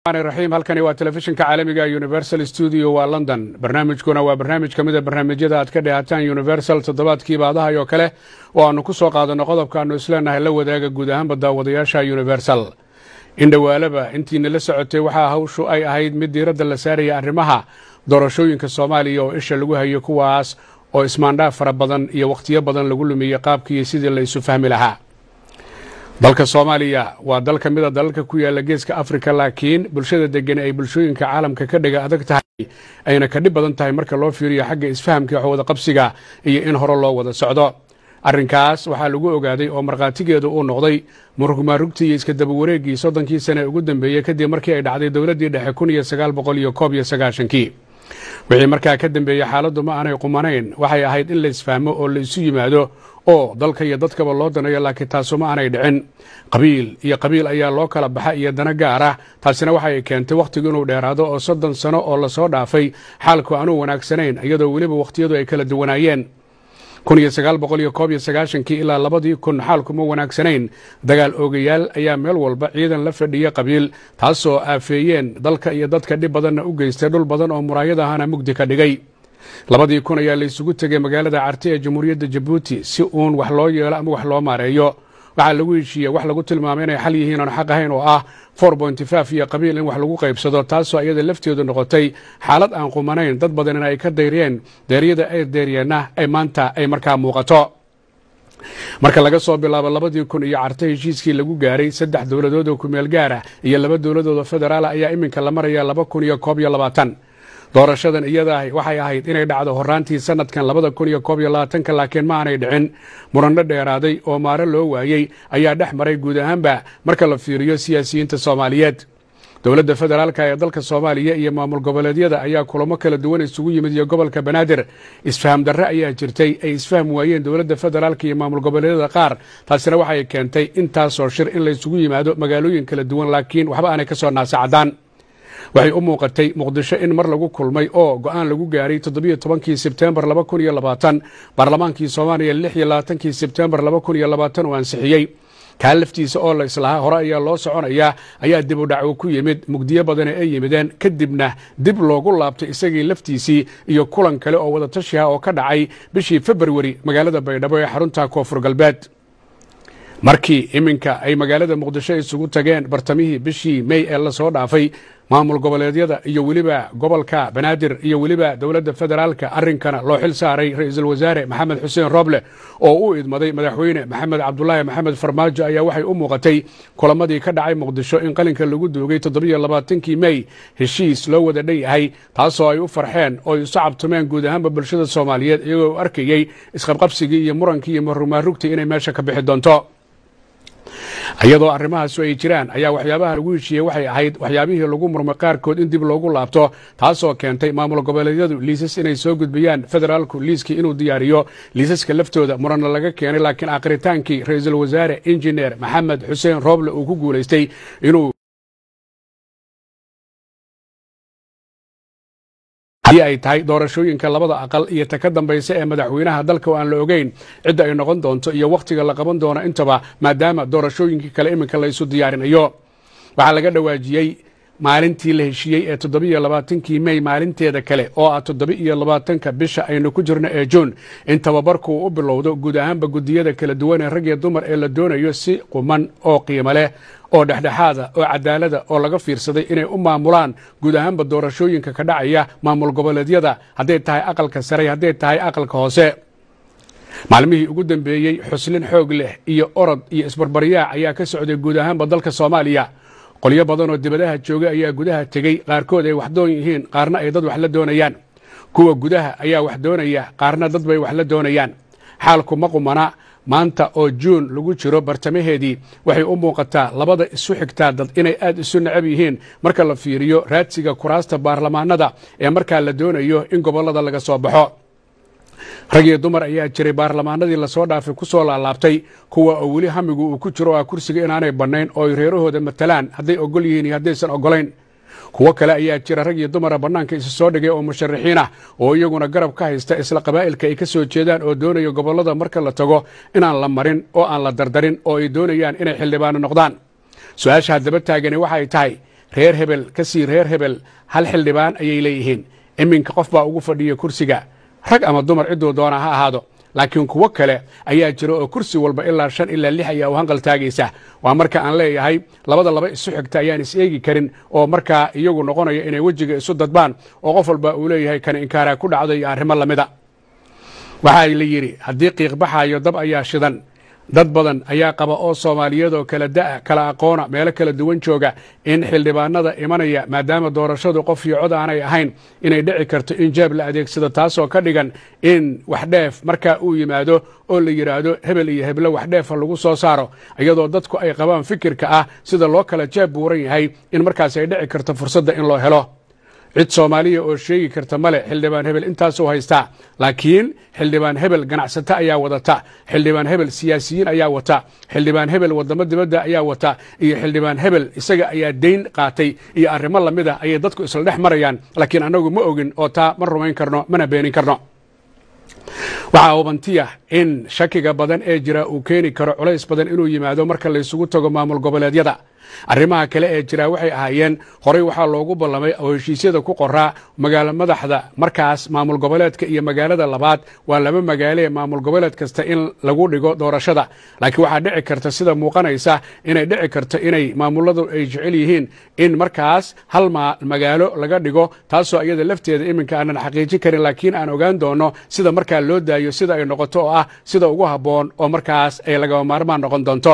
raxiim halkani waa telefishinka caalamiga universal studio waa london barnaamijkuna waa barnaamij ka mida barnaamijyada aad ka dhehataan universal toddobaadkii baadahay oo kale oo aanu ku soo qaadanno qodobka aanu isleenahay la wadaaga guud ahaanba daawadayaasha universal in dhowaalaba intiina la socotay waxaa hawshu ay ahayd mid diiradda la saaraya arrimaha doorashooyinka soomaaliya oo isha lagu hayo kuwaas oo ismaandhaaf fara badan iyo wakhtiyo badan lagu lumiyey qaabkiiyo sidii la isu fahmi lahaa dalka soomaaliya waa dal ka mida dalalka ku yaalla geeska afrika laakiin bulshada degani ay bulshooyinka caalamka ka dhiga adag tahay ayna ka dhib badan tahay marka loo fiiriyo xagga isfahamka wax wada qabsiga iyo in hore loo wada socdo arrinkaas waxaa lagu ogaaday oo markhaatigeedu uu noqday murugmaarugtii iyo iska daba wareeggii soddonkii sane ugu dambeeyey kadib markii ay dhacday dowladdii dhexe kun iyo sagaal boqol iyo koob iyo sagaashankii wixii markaa ka dambeeyey xaaladdu ma aanay qumanayn waxay ahayd in la isfahmo oo la isu yimaado oo dalka iyo dadkaba loo danayo laakiin taasu ma aanay dhicin qabiil iyo qabiil ayaa loo kala baxa iyo dana gaar ah taasina waxay keentay wakhtigu inuu dheeraado oo soddon sano oo lasoo dhaafay xaalku aanuu wanaagsanayn iyadoo weliba wakhtiyadu ay kala duwanaayeen kun iyo sagaal boqol iyo koob iyo sagaashankii ilaa labadii kun xaalku ma wanaagsanayn dagaal oogayaal ayaa meel walba ciidan la fadhiya qabiil taasoo aafeeyeen dalka iyo dadka dhib badanna u geystay dhul badan oo muraayad ahana mugdi ka dhigay labadii kun ayaa la isugu tegay magaalada carti ee jamhuuriyadda jabuuti si uun wax loo yeelo ama wax loo maareeyo waxaa lagu heshiiyey wax lagu tilmaamay inay xal yihiin oon xaq ahayn oo ah for bontifaf iyo qabiil in wax lagu qaybsado taasoo iyada lafteedu noqotay xaalad aan qumanayn dad badanina ay ka dayriyeen deeryada ay deeryeenna ay maanta ay markaa muuqato marka laga soo bilaabo labadii kun iyo carto heshiiskii lagu gaaray saddex dowladood oo kumeel gaara iyo laba dowladood oo federaala ayaa iminka la maraya laba kun iyo koob iyo labaatan doorashadan iyada waxay ahayd inay dhacdo horaantii sanadkan labada kun iyo koob iyo labaatanka laakiin ma aanay dhicin muranno dheeraaday oo maaro loo waayey ayaa dhex maray guud ahaanba marka la fiiriyo siyaasiyiinta soomaaliyeed dowladda federaalka ee dalka soomaaliya iyo maamul goboleedyada ayaa kulamo kala duwan isugu yimid iyo gobolka banaadir isfaham darre ayaa jirtay ay isfaham waayeen dowladda federaalka iyo maamul goboleedyada qaar taasina waxay keentay intaasoo shir in la isugu yimaado magaalooyin kala duwan laakiin waxba aanay ka soo naasacadaan waxay u muuqatay muqdisho in mar lagu kulmay oo go'aan lagu gaaray toddobiyo tobankii sebtembar laba kun iyo labaatan baarlamaankii soomaaliya lix iyo labaatankii sebtembar laba kun iyo labaatan uu ansixiyey kaa laftiisa oo la islahaa hore ayaa loo soconayaa ayaa dib u dhaco ku yimid mugdiyo badane ay yimideen kadibna dib loogu laabtay isagii laftiisii iyo kulan kale oo wadatashiha oo ka dhacay bishii februari magaalada baydhabo ee xarunta koonfur galbeed markii iminka ay magaalada muqdisho isugu tageen bartamihii bishii mey ee lasoo dhaafay maamul goboleedyada iyo weliba gobolka banaadir iyo weliba dowladda federaalka arrinkana loo xil saaray ra-iisul wasaare maxamed xuseen roble oo u idmaday madaxweyne maxamed cabdulaahi maxamed farmaajo ayaa waxay u muuqatay kulamadii ka dhacay muqdisho in qalinka lagu duugay toddobiyo labaatankii mey heshiis loo wada dhan yahay taasoo ay u farxeen oo ay isu cabtumeen guud ahaanba bulshada soomaaliyeed iyagoo u arkayey isqabqabsigii iyo murankii iyo marumaarugtii inay meesha ka bixi doonto iyadoo arrimahaasu ay jiraan ayaa waxyaabaha lagu heshiiyey waxay ahayd waxyaabihii lagu murmay qaarkood in dib loogu laabto taasoo keentay maamul goboleedyadu liisas inay soo gudbiyaan federaalku liiskii inuu diyaariyo liisaska laftooda muranna laga keenay laakiin akhritaankii ra-iisul wasaare injineer maxamed xuseen rooble uu ku guulaystay inuu haddii ay tahay doorashooyinka labada aqal iyo ta ka dambaysa ee madaxweynaha dalka oo aan la ogeyn cidda ay noqon doonto iyo wakhtiga la qaban doono intaba maadaama doorashooyinkii kale iminka la isu diyaarinayo waxaa laga dhawaajiyey maalintii la heshiiyey ee toddobiiyo labaatankii mey maalinteeda kale oo ah toddoba-iyo labaatanka bisha aynu ku jirno ee juun in tababarku u bilowdo guud ahaanba guddiyada kala duwan ee rag iyo dumar ee la doonayo si quman oo qiimo leh oo dhexdhexaada oo cadaalada oo laga fiirsaday inay u maamulaan guud ahaanba doorashooyinka ka dhacaya maamul goboleedyada hadday tahay aqalka sare hadday tahay aqalka hoose maalmihii ugu dambeeyey xuslin xoog leh iyo orod iyo isbarbaryaac ayaa ka socday guud ahaanba dalka soomaaliya qolyo badan oo dibadaha jooga ayaa gudaha tegey qaarkood ay wax doon yihiin qaarna ay dad wax la doonayaan kuwa gudaha ayaa wax doonaya qaarna dad bay wax la doonayaan xaalku ma qumana maanta oo juun lagu jiro bartamaheedii waxay u muuqataa labada isu xigtaa dad inay aad isu necab yihiin marka la fiiriyo raadsiga kuraasta baarlamaanada ee markaa la doonayo in gobollada laga soo baxo rag iyo dumar ayaa jiray baarlamaanadii lasoo dhaafay ku soo laalaabtay kuwa oo weli hamigu uu ku jiro ah kursiga inaanay bannayn oo ay reerahooda matalaan hadday ogol yihiin iyo haddaysan ogolayn kuwo kale ayaa jira rag iyo dumara bannaanka isu soo dhigay oo musharaxiin ah oo iyaguna garab ka haysta isla qabaa'ilka ay ka soo jeedaan oo doonaya gobollada marka la tago inaan la marin oo aan la dardarin oo ay doonayaan inay xildhibaano noqdaan su-aasha haddaba taagani waxay tahay reer hebel ka sii reer hebel hal xildhibaan ayay leeyihiin iminka qof baa ugu fadhiya kursiga rag ama dumar cidduu doona ha ahaado laakiin kuwo kale ayaa jira oo kursi walba ilaa shan ilaa lix ayaa u hanqal taagaysa waa marka aan leeyahay labada laba isu xigta ayaan is eegi karin oo markaa iyagu noqonaya inay wejiga isu dadbaan oo qof walba uu leeyahay kan inkaaraa ku dhacdo iyo arrimo lamida waxaa la yidhi haddii qiiqbaxaayo dab ayaa shidan dad badan ayaa qaba oo soomaaliyeed oo kala da'a kala aqoona meelo kala duwan jooga in xildhibaanada imanaya maadaama doorashadu qof iyo cod aanay ahayn inay dhici karto in jeeb la adeegsado taasoo ka dhigan in waxdheef markaa uu yimaado oo la yidhaahdo hebel iyo heblo waxdheefa lagu soo saaro iyadoo dadku ay qabaan fikirka ah sida loo kala jeeb buuran yahay in markaas ay dhici karto fursadda in loo helo cid soomaaliya oo sheegi karta male xildhibaan hebel intaasuu haystaa laakiin xildhibaan hebel ganacsato ayaa wadata xildhibaan hebel siyaasiyiin ayaa wata xildhibaan hebel wadamo dibadda ayaa wata iyo xildhibaan hebel isaga ayaa dayn qaatay iyo arrimo lamid ah ayay dadku isla dhex marayaan laakiin annagu ma ogin oo taa ma rumayn karno mana beenin karno waxaa hubantiya in shakiga badan ee jira uu keeni karo culays badan inuu yimaado marka laysugu tago maamul goboleedyada arrimaha kale ee jira waxay ahaayeen horey waxaa loogu ballamay oo heshiisyada ku qoraa magaalo madaxda markaas maamul goboleedka iyo magaalada labaad waa laba magaalo ee maamul goboleed kasta in lagu dhigo doorashada laakiin waxaa dhici karta sida muuqanaysa inay dhici karto inay maamuladu ay jecel yihiin in markaas hal magaalo laga dhigo taasoo iyada lafteeda iminka aanan xaqiijin karin laakiin aan ogaan doono sida markaa loo daayo sida ay noqoto oo ah sida ugu habboon oo markaas ay lagaba maarmaan noqon doonto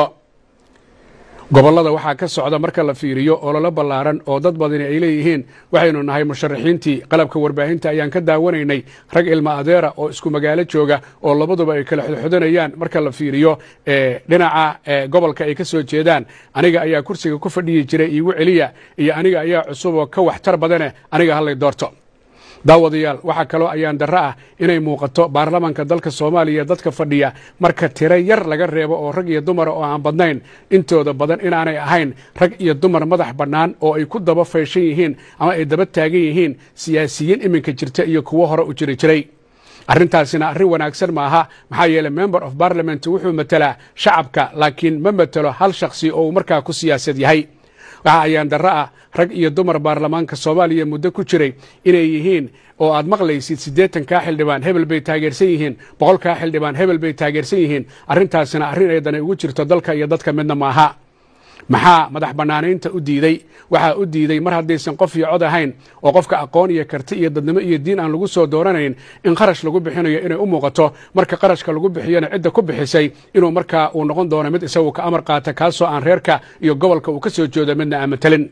gobollada waxaa ka socda marka la fiiriyo ololo ballaaran oo dad badani ay leeyihiin waxaynu nahay musharaxiintii qalabka warbaahinta ayaan ka daawanaynay rag ilma adeera oo isku magaalo jooga oo labaduba ay kala xodxodanayaan marka la fiiriyo dhinaca gobolka ay ka soo jeedaan aniga ayaa kursiga ku fadhiyi jiray iigu celiya iyo aniga ayaa cusub oo ka waxtar badane aniga hallay doorto daawadayaal waxaa kaloo ayaan darro ah inay muuqato baarlamaanka dalka soomaaliya dadka fadhiya marka tiro yar laga reebo oo rag iyo dumara oo aan badnayn intooda badan inaanay ahayn rag iyo dumar madax bannaan oo ay ku daba fayshan yihiin ama ay daba taagan yihiin siyaasiyiin iminka jirta iyo kuwo hore u jiri jiray arrintaasina arrin wanaagsan maaha maxaa yeeley member of parliament wuxuu matelaa shacabka laakiin ma matelo hal shakhsi oo uu markaa ku siyaasad yahay waxa ayaan darro ah rag iyo dumar baarlamaanka soomaaliya muddo ku jiray inay yihiin oo aad maqlaysid siddeetankaa xildhibaan hebel bay taageersan yihiin boqolkaa xildhibaan hebel bay taageersan yihiin arrintaasina arrin ay dani ugu jirto dalka iyo dadka midna maaha maxaa madax bannaanaynta u diidey waxaa u diiday mar haddaysan qof iyo cod ahayn oo qofka aqoon iyo karti iyo dadnimo iyo diin aan lagu soo dooranayn in qarash lagu bixinayo inay u muuqato marka qarashka lagu bixiyona cidda ku bixisay inuu markaa uu noqon doono mid isagu ka amar qaata kaasoo aan reerka iyo gobolka uu ka soo joodo midna aan matelin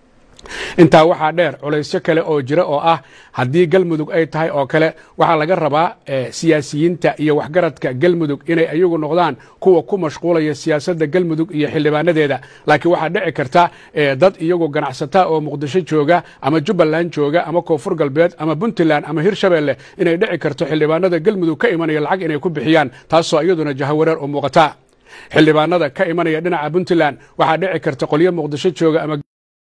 intaa waxaa dheer culaysyo kale oo jira oo ah haddii galmudug ay tahay oo kale waxaa laga rabaa siyaasiyiinta iyo waxgaradka galmudug inay ayagu noqdaan kuwa ku mashquulaya siyaasadda galmudug iyo xildhibaanadeeda laakiin waxaa dhici karta dad iyagu ganacsata oo muqdisho jooga ama jubbaland jooga ama koonfur galbeed ama puntland ama hirshabeelle inay dhici karto xildhibaanada galmudug ka imanaya lacag inay ku bixiyaan taasoo iyaduna jahawareer u muuqata xildhibaanada ka imanaya dhinaca puntland waxaa dhici karta qolyo muqdisho jooga ama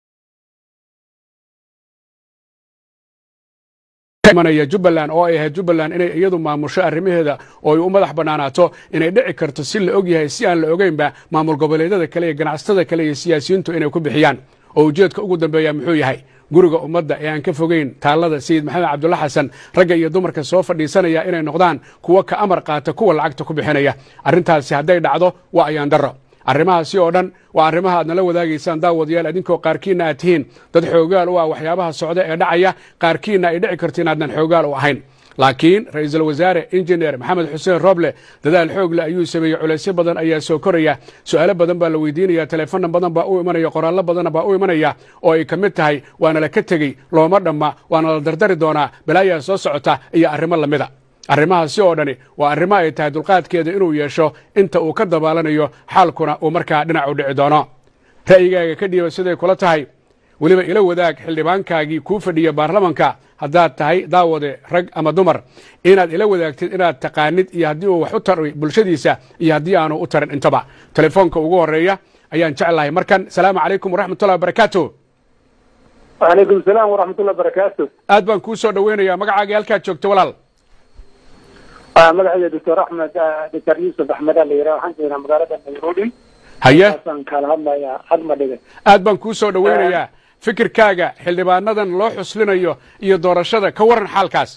imanaya jubbaland oo ay ahayd jubbaland inay iyadu maamusho arrimaheeda oo ay u madax bannaanaato inay dhici karto si la og yahay si aan la ogeynba maamul goboleedyada kale iyo ganacsatada kale iyo siyaasiyiintu inay ku bixiyaan oo ujeedka ugu dambeeya muxuu yahay guriga ummadda ee aan ka fogeyn taallada sayid maxamed cabdulla xasan ragga iyo dumarka soo fadhiisanaya inay noqdaan kuwo ka amar qaata kuwa lacagta ku bixinaya arrintaasi hadday dhacdo waa ayaan darro arrimahaasi oo dhan waa arrimaha aad nala wadaagaysaan daawadayaal idinkoo qaarkiinna aad tihiin dad xoogaal u ah waxyaabaha socda ee dhacaya qaarkiinna ay dhici karto inaadnan xoogaal u ahayn laakiin ra'iisul wasaare injineer maxamed xuseen roble dadaal xoogle ayuu sameeyey culaysyo badan ayaa soo koraya su'aalo badan baa la weydiinaya teleefonna badan baa u imanaya qoraallo badanna baa u imanaya oo ay ka mid tahay waana la ka tegey looma dhamma waana la dardari doonaa balaayaa soo socota iyo arrimo lamida arrimahaasi oo dhani waa arrimo ay tahay dulqaadkeeda inuu yeesho inta uu ka dabaalanayo xaalkuna uu markaa dhinac u dhici doono ra'yigaaga ka dhiiba siday kula tahay weliba ila wadaag xildhibaankaagii kuu fadhiya baarlamanka haddaad tahay daawade rag ama dumar inaad ila wadaagtid inaad taqaanid iyo haddii uu wax u taray bulshadiisa iyo haddii aanu u tarin intaba telefoonka ugu horeeya ayaan jeclahay markan salaamu calaykum waraxmatullahi wabarakaatu wacalaykum salaam waraxmatullahi wabarakaatu aad baan kuu soo dhoweynayaa magacaagii halkaad joogto walaal magacayga doctor axmed doctor yuusuf axmeda la yidhaha waxaan joognaa magaalada nairobi haye aan kala hadlayaa hadma dhige aad baan kuu soo dhoweynayaa fikirkaaga xildhibaanadan loo xuslinayo iyo doorashada ka waran xaalkaas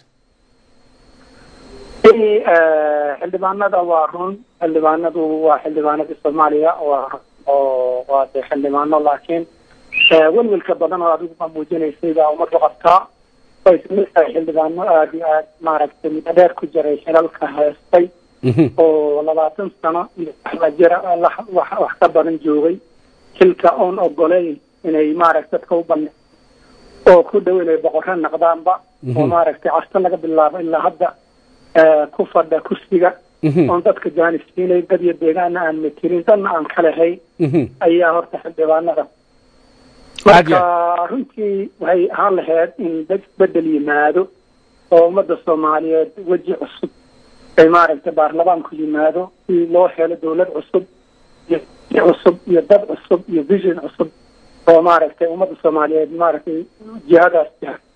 xildhibaanada waa run xildhibaanadu waa xildhibaanadii soomaaliya waa oo waa de xildhibaano laakiin welwelka badan oo adiguba muujinaysay baa umadu qabtaa way kamid tahay xildhibaano aada iyo aad maaragtay muddo dheer ku jiray xilalka heestay oo labaatan sano iyo waxla jira wax ka badan joogay xilka oon ogoleyn inay maaragta dadka u bane oo ku dhow inay boqorro naqdaanba oo maaragtay casta laga bilaabo ilaa hadda ku fadha kursiga oon dadka jaanisiinay dad iyo deegaana aan matirin dadna aan ka lahayn ayaa horta xildhibaanada marka runtii waxay ahaan lahayd in dad isbedel yimaado oo ummadda soomaaliyeed weji cusub ay maaragtay baarlamaanku yimaado si loo helo dawlad cusub iyo cusub iyo dad cusub iyo vision cusub oo maaragtay ummadda soomaaliyeed maaragtay jihadaas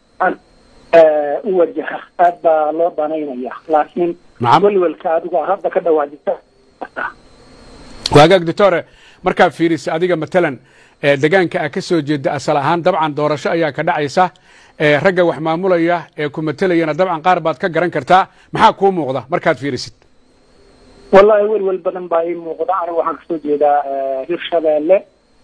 u wajaha aad baa loo danaynaya laakiin welwelka adigu hadda ka dhawaajisa waagaag doctore markaad fiirisa adiga matalan degaanka a ka soo jeeda asal ahaan dabcan doorasho ayaa ka dhacaysa ragga wax maamulaya ee ku matelayana dabcan qaar baad ka garan kartaa maxaa kuu muuqda markaad fiirisid wallahi welwel badan baa ii muuqda anigu waxaan kasoo jeedaa hirshabeelle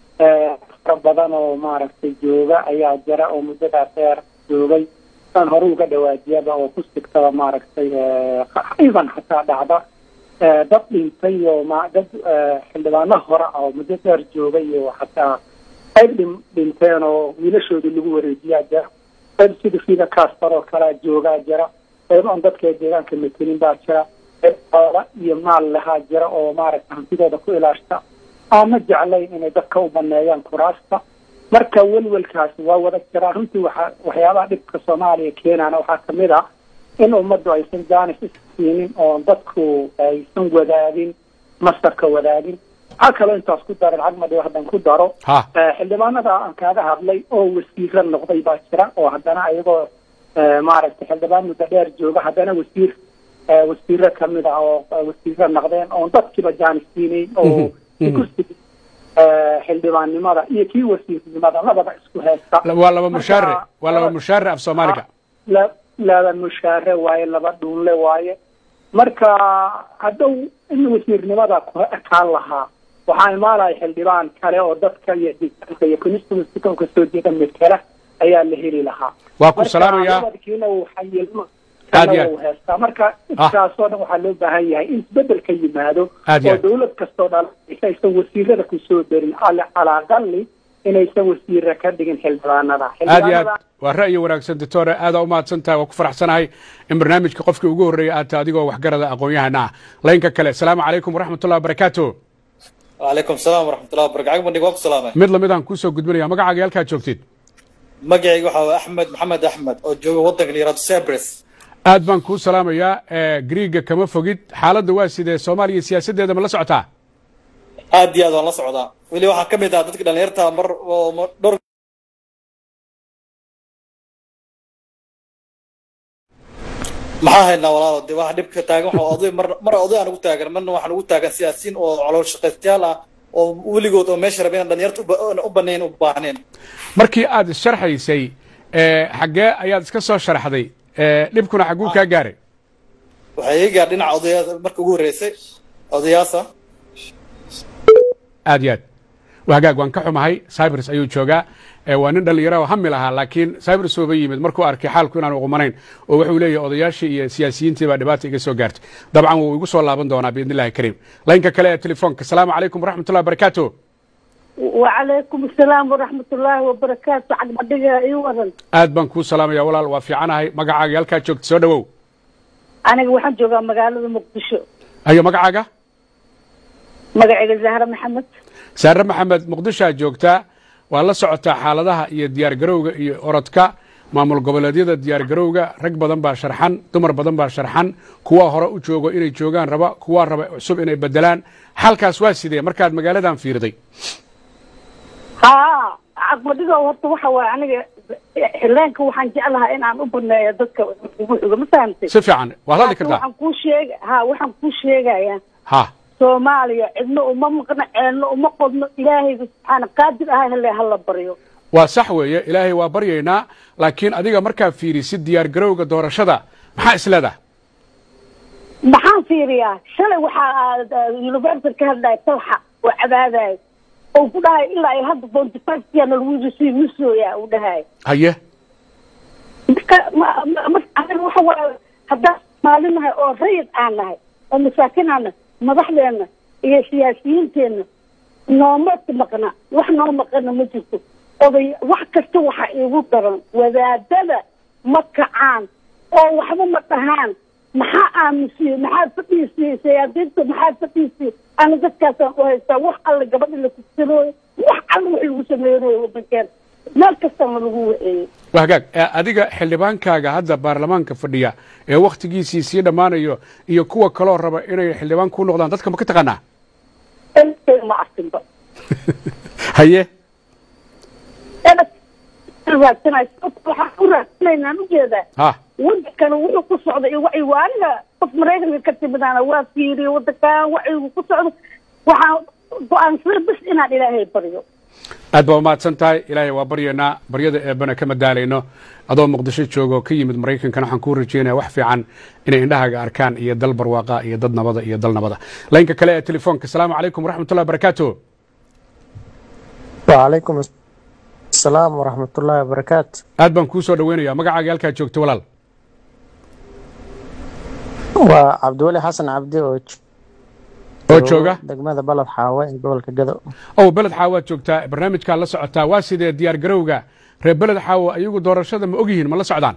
fara badan oo maaragtay jooga ayaa jira oo muddadaa dheer joogay aan hore uga dhawaajiyaba oo ku sigtaba maaragtay iban xataa dhacda dad dhintay oo ma dad xildhibaano hore oo muddo dheer joogay oo xataa qayb dhin dhinteen oo wiilashoodii lagu wareejiyaa jira qayb sida sida castor oo kalea joogaa jira qayb aan dadka deegaanka matelin baa jira qayb xoola iyo maal lahaa jira oo maaragta hantidooda ku ilaashta aama jeclayn inay dadka u baneeyaan kuraasta marka welwelkaasi waa wada jiraa runtii waxa waxyaabaha dhibka soomaaliya keenaana waxaa kamid ah in ummaddu aysan jaanis isiinin oo dadku aysan wadaagin masarka wadaagin waxaa kaloo intaas ku daran cagmadhiw haddan ku daro xildhibaanada aan kaaga hadlay oo wasiiro noqday baa jira oo haddana ayagoo maaragtay xildhibaan muddo dheer jooga haddana wasiir wasiiro kamid ah oo wasiiro noqdeen oon dadkiiba jaanis siinayn oo kursi xildhibaannimada iyo kii wasiirnimada labada isku haysta waa laba mushaare waa laba mushaare af soomaaliga laba mushaare waaye laba dhuunle waaye marka haddow in wasiirnimada ku ekaan lahaa waxaa imaanaya xildhibaan kale oo dadka iyo deegaanka iyo constituencyka kasoo jeeda metela ayaa la heli lahaa waa ku salaamaya markiina uu xayilmo uu heestaa marka intaasoo dhan waxaa loo baahan yahay in isbedel ka yimaado oo dawlad kastoo dhan aysan wasiirada kusoo darin calaa aqali inaysan wasiira ka dhigin xildhibaanada aad iyo aad waa ra'yi wanaagsan doctore aadaa u mahadsan tahay waa ku faraxsanahay in barnaamijka qofkii ugu horreeyay aad tahay adigoo waxgarada aqoon-yahana ah laynka kale asalaamu calaykum waraxmatullahi wabarakaatu wacalaykum salaam waraxmatullahi wabarakatu cagmadhig waa ku salaamay mid lamid aan kuusoo gudbinaya magacaaga halkaad joogtid magacayga waxaa waa axmed maxamed axmed oo jooga waddanka la yihahdo cyprus aad baan kuu salaamayaa griiga kama fogid xaaladda waa sidee soomaaliya siyaasaddeeda ma la socotaa aad iyo aad waan la socdaa weli waxaa ka mid ah dadka dhalinyarta mar dhowr maxaa haynaa walaalo de waxa dhibka taagan waxa oday mar mar oday aan ugu taagan marna waxaan ugu taagan siyaasiyiin oo calool shaqaystayaal ah oo weligood oo meesha rabeen dhalinyarta u banayn u baahneen markii aad isharxaysay xaggee ayaad iska soo sharaxday dhibkuna xagguu kaa gaaray waxay iga gaar dhinaca odayaa marka ugu horreysay odayaasa aad iyo aad wahagaag waan ka xumahay cybers ayuu joogaa waa nin dhallinyaro oo hami lahaa laakiin cybers ooba yimid markuu arkay xaalku inaanu qumanayn oo wuxuu leeyahay odayaashii iyo siyaasiyiintii baa dhibaata iga soo gaartay dabcan wuu igu soo laaban doonaa biidn illahi kariim laynka kale ee telefoonka asalaamu calaykum waraxmatullahi wabarakaatu wacalaykum asalaam waraxmatullaahi wabarakaatu cagmadhiga ii wadan aad baan kuu salaamaya walaal waa fiicanahay magacaaga halkaa joogta soo dhawow aniga waxaan joogaa magaalada muqdisho ayo magacaaga magacayga zahra maxamed saare maxamed muqdishoa joogtaa waa la socotaa xaaladaha iyo diyaar garowga iyo orodka maamul goboleedyada diyaar garowga rag badan baa sharxan dumar badan baa sharxan kuwa hore u joogo inay joogaan raba kuwa raba cusub inay bedelaan xalkaas waa sidee markaad magaaladan fiirday haa cagmadhiga horta waxa waay aniga xileenka waxaan jeclahaa in aan u baneeyo dadka ugu xigo ma fahamtay si fiican waad hadli kartaa waxaan kuu sheeg ha waxaan kuu sheegayaa ha soomaaliya cidna uma maqno ceelno uma qodno ilaahayga subxaana qaadir aha hele hala baryo waa sax weeye ilaahay waa baryaynaa laakiin adiga markaa fiirisid diyaar garowga doorashada maxaa isleedaha maxaan fiiriyaa shalay waxaa university ka hadlaya talxa oo cabaadaya oo ku dhahay ilaa ay hadda bonty five yana lagu sii misooya uu dhahay haye marka ma- ma- ma- aniga waxa waaye haddaan maalin nahay oo rayid aan nahay oo masaakin aan nahay madaxdeena iyo siyaasiyiinteenna nooma maqna wax noo maqana ma jirto oday wax kasta waxa iigu daran wadaadada ma kacaan oo waxba ma dhahaan maxaa aamusiyey maxaa fadhiisiyey siyaasiyiinta maxaa fadhiisiyey ana dadkaasaan u haystaa wax alle gabadha la kugsanooyo wax alle wax lagu sameynayo wadankeena meel kastana lagu waceeyey waa hagaag Eh, adiga xildhibaankaaga hadda baarlamaanka fadhiya ee wakhtigiisii sii dhammaanayo iyo kuwa kaloo raba inay xildhibaan ku noqdaan dadka ma ka taqaanaa intay ma arkinba haye raadsanay waxaan u raadsanaynaan ujeedaa ha wadankana wuxuu ku socda iyo wacyi waaniga qof maraykanka ka timidana waa fiiriye wadankan wacyigu ku socdo waxaan go-aansaday bis inaan ilaahay baryo aad baa umahadsan tahay ilaahay waa baryaynaa baryada eebbana kama daalayno adoo muqdisho joogo ka yimid maraykankana waxaan kuu rajeynaya wax fiican inay indhahaaga arkaan iyo dal barwaaqa iyo dad nabada iyo dal nabada laynka kale ee telefoonka asalaamu calaykum waraxmatullahi wabarakaatu وعليكم السلام ورحمة الله وبركاته aad baan kuu soo dhaweynaya magacaaga halkaa joogto walaal وعبدولي حسن عبدي oo oo jooga degmada balad xaawe ee gobolka gado ow beled xaawo waad joogtaa barnaamijkaa la socotaa waa sidee diyaar garowga reer beled xaawo ayagu doorashada ma ogyihiin ma la socdaan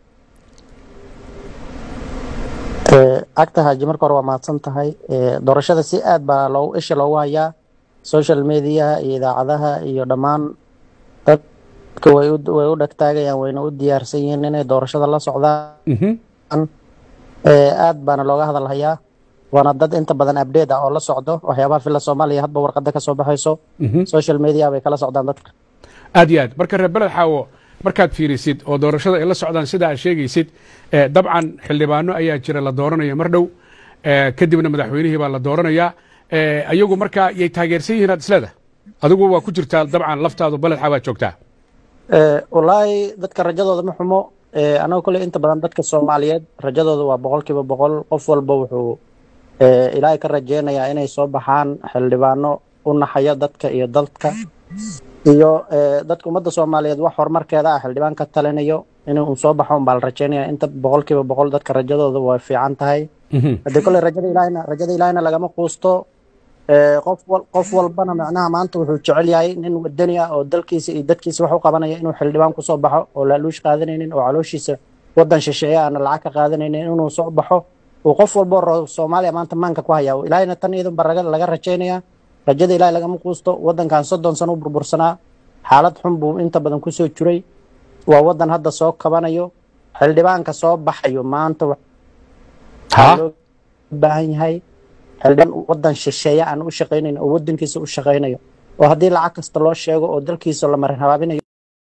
Ee, agta haaji marka hore waa mahadsan tahay Ee, doorashada si aad baa loogu isha loogu hayaa social mediaha iyo idaacadaha iyo dhammaan dadka way u way u dhagtaagayaan wayna u diyaarsan yihiin inay doorashada la socdaan Mhm. Ee, aad baana looga hadal hayaa waana dad inta badan update ah oo la socdo waxyaabaha fila soomaaliya hadba warqada ka soo baxayso Mhm. social media bay kala socdaan dadka aad iyo aad marka reer beled xaawo markaad fiirisid oo doorashada ay la socdaan sida aad sheegaysid eh, dabcan xildhibaano ayaa jira la dooranaya mar dhow eh, kadibna madaxweynihii baa la dooranayaa Eh, ayagu markaa yay taageersan yihiin aad isleeda adigu waa ku jirtaa dabcan laftaadu beled xaawaad joogtaa Ee, wallaahi dadka rajadooda ma xumo Ee, anaga kole inta badan dadka soomaaliyeed rajadooda waa boqolkiiba boqol qof walba wuxuu ee, ilaahay ka rajeynayaa inay soo baxaan xildhibaano u naxaya dadka iyo dalka iyo ee, dadka ummadda soomaaliyeed wax horumarkeeda ah xildhibaan ka talinayo inuu soo baxo unbaa la rajeynaya inta boqolkiiba boqol dadka rajadooda way fiican tahay Mhm. haddii kole rajada ilaahayna rajada ilaahayna lagama quusto Ee, qof wal- qof walbana macnaha maanta wuxuu jecel yahay nin wadani ah oo dalkiisa iyo dadkiisa wax u qabanaya inuu xildhibaan kusoo baxo oo laaluush qaadanaynin oo calooshiisa wadan shisheeye aana lacag ka qaadanaynin inuu soo baxo uu qof walbo ro soomaaliya maanta maanka ku hayaa ilaahayna tan iyadun baa laga- laga rajaynaya rajada ilaahay lagama quusto wadankan soddon sano u burbursanaa xaalad xun buu inta badan kusoo jiray waa wadan hadda soo kabanayo xildhibaanka soo baxayo maanta Ha? waxaa loo baahan yahay xildhibaan wadan shisheeye aan u shaqaynayn oo wadankiisa u shaqaynayo oo haddii lacag kasta loo sheego oo dalkiisa la marin habaabinayo